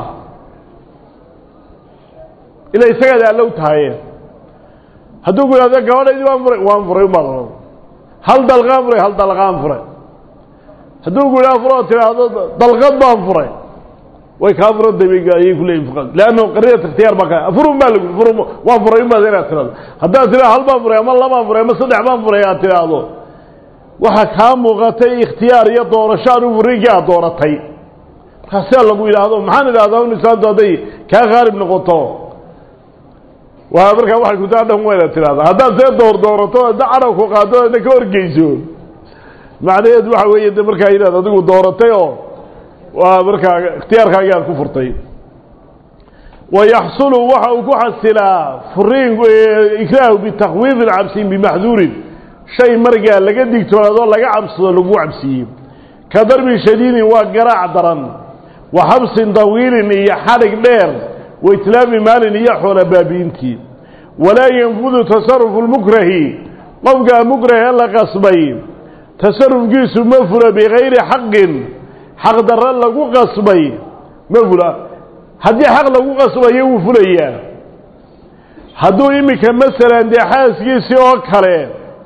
ila isagaad allow tahaye hadduu ku yidhahdo gabadhaydii waan furay waan furay umaad odhan hal dalqaan furay hal dalqaan furay hadduu ku yidhahdo furoo tidhaahdo dalqad baan furay way kaa furantay ayay ku leeyihin fuqaad leanna qariinat ikhtiyaar baa ka furun baa lagu furun waan furay umaad inaad tidhahdo haddaad tidhahdo hal baan furay ama labaan furay ama saddex baan furay aad tidhaahdo waxaa kaa muuqatay ikhtiyaar iyo doorasho anu furiinkii aad dooratay markaa sidaa lagu yidhaahdo maxaan idhahdaa un islaamtu hadday kaa khaalib noqoto waa markaa waxay ku taa dhan wayna tidhahda haddaad see door doorato hadda carabku qaado adna ka horgeyso macnaheed waxa weeye de markaa inaad adigu dooratay oo waa markaa ikhtiyaarkaagii aad ku furtay wayaxsulu waxa uu ku xasilaa furiinku ikraahu bitakwiifin cabsin bimaxduurin shay markaa laga digtoonaadoo laga cabsado lagu cabsiiyey ka darbi shadiidin waa garaac daran wa xabsin dawiilin iyo xadhig dheer wa itlaafi maalin iyo xoola baabiintii walaa yanfudu tasarufu lmukrahi qofkaa mukrahe la qasbay tasarufkiisu ma fula bikayri xaqin xaq darro lagu qasbay ma fula haddii xaq lagu qasbayo wuu fulayaa hadduu iminka masalan dee xaaskiisii oo kale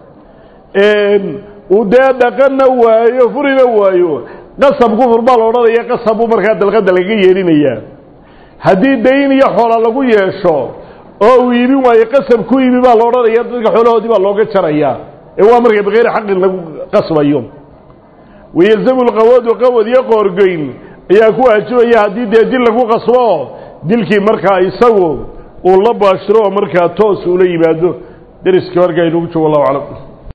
uu dee dhaqanna waayo furina waayo qasab kufur baa la odhanaya qasab buu markaa dalqadda laga yeelinayaa haddii dayn iyo xoola lagu yeesho oo uu iibin waayo qasab ku iibi baa la odhanaya dadka xoolahoodii baa looga jarayaa ee waa marka bikayri xaqin lagu qasbayo wayalzamu lqawadu qawad iyo qoorgeyn ayaa ku waajibaya haddii dee dil lagu qasbo dilkii markaa isagu uu la baashiro oo markaa toos ula yimaado deriska markaa inugu joogo allahu aclam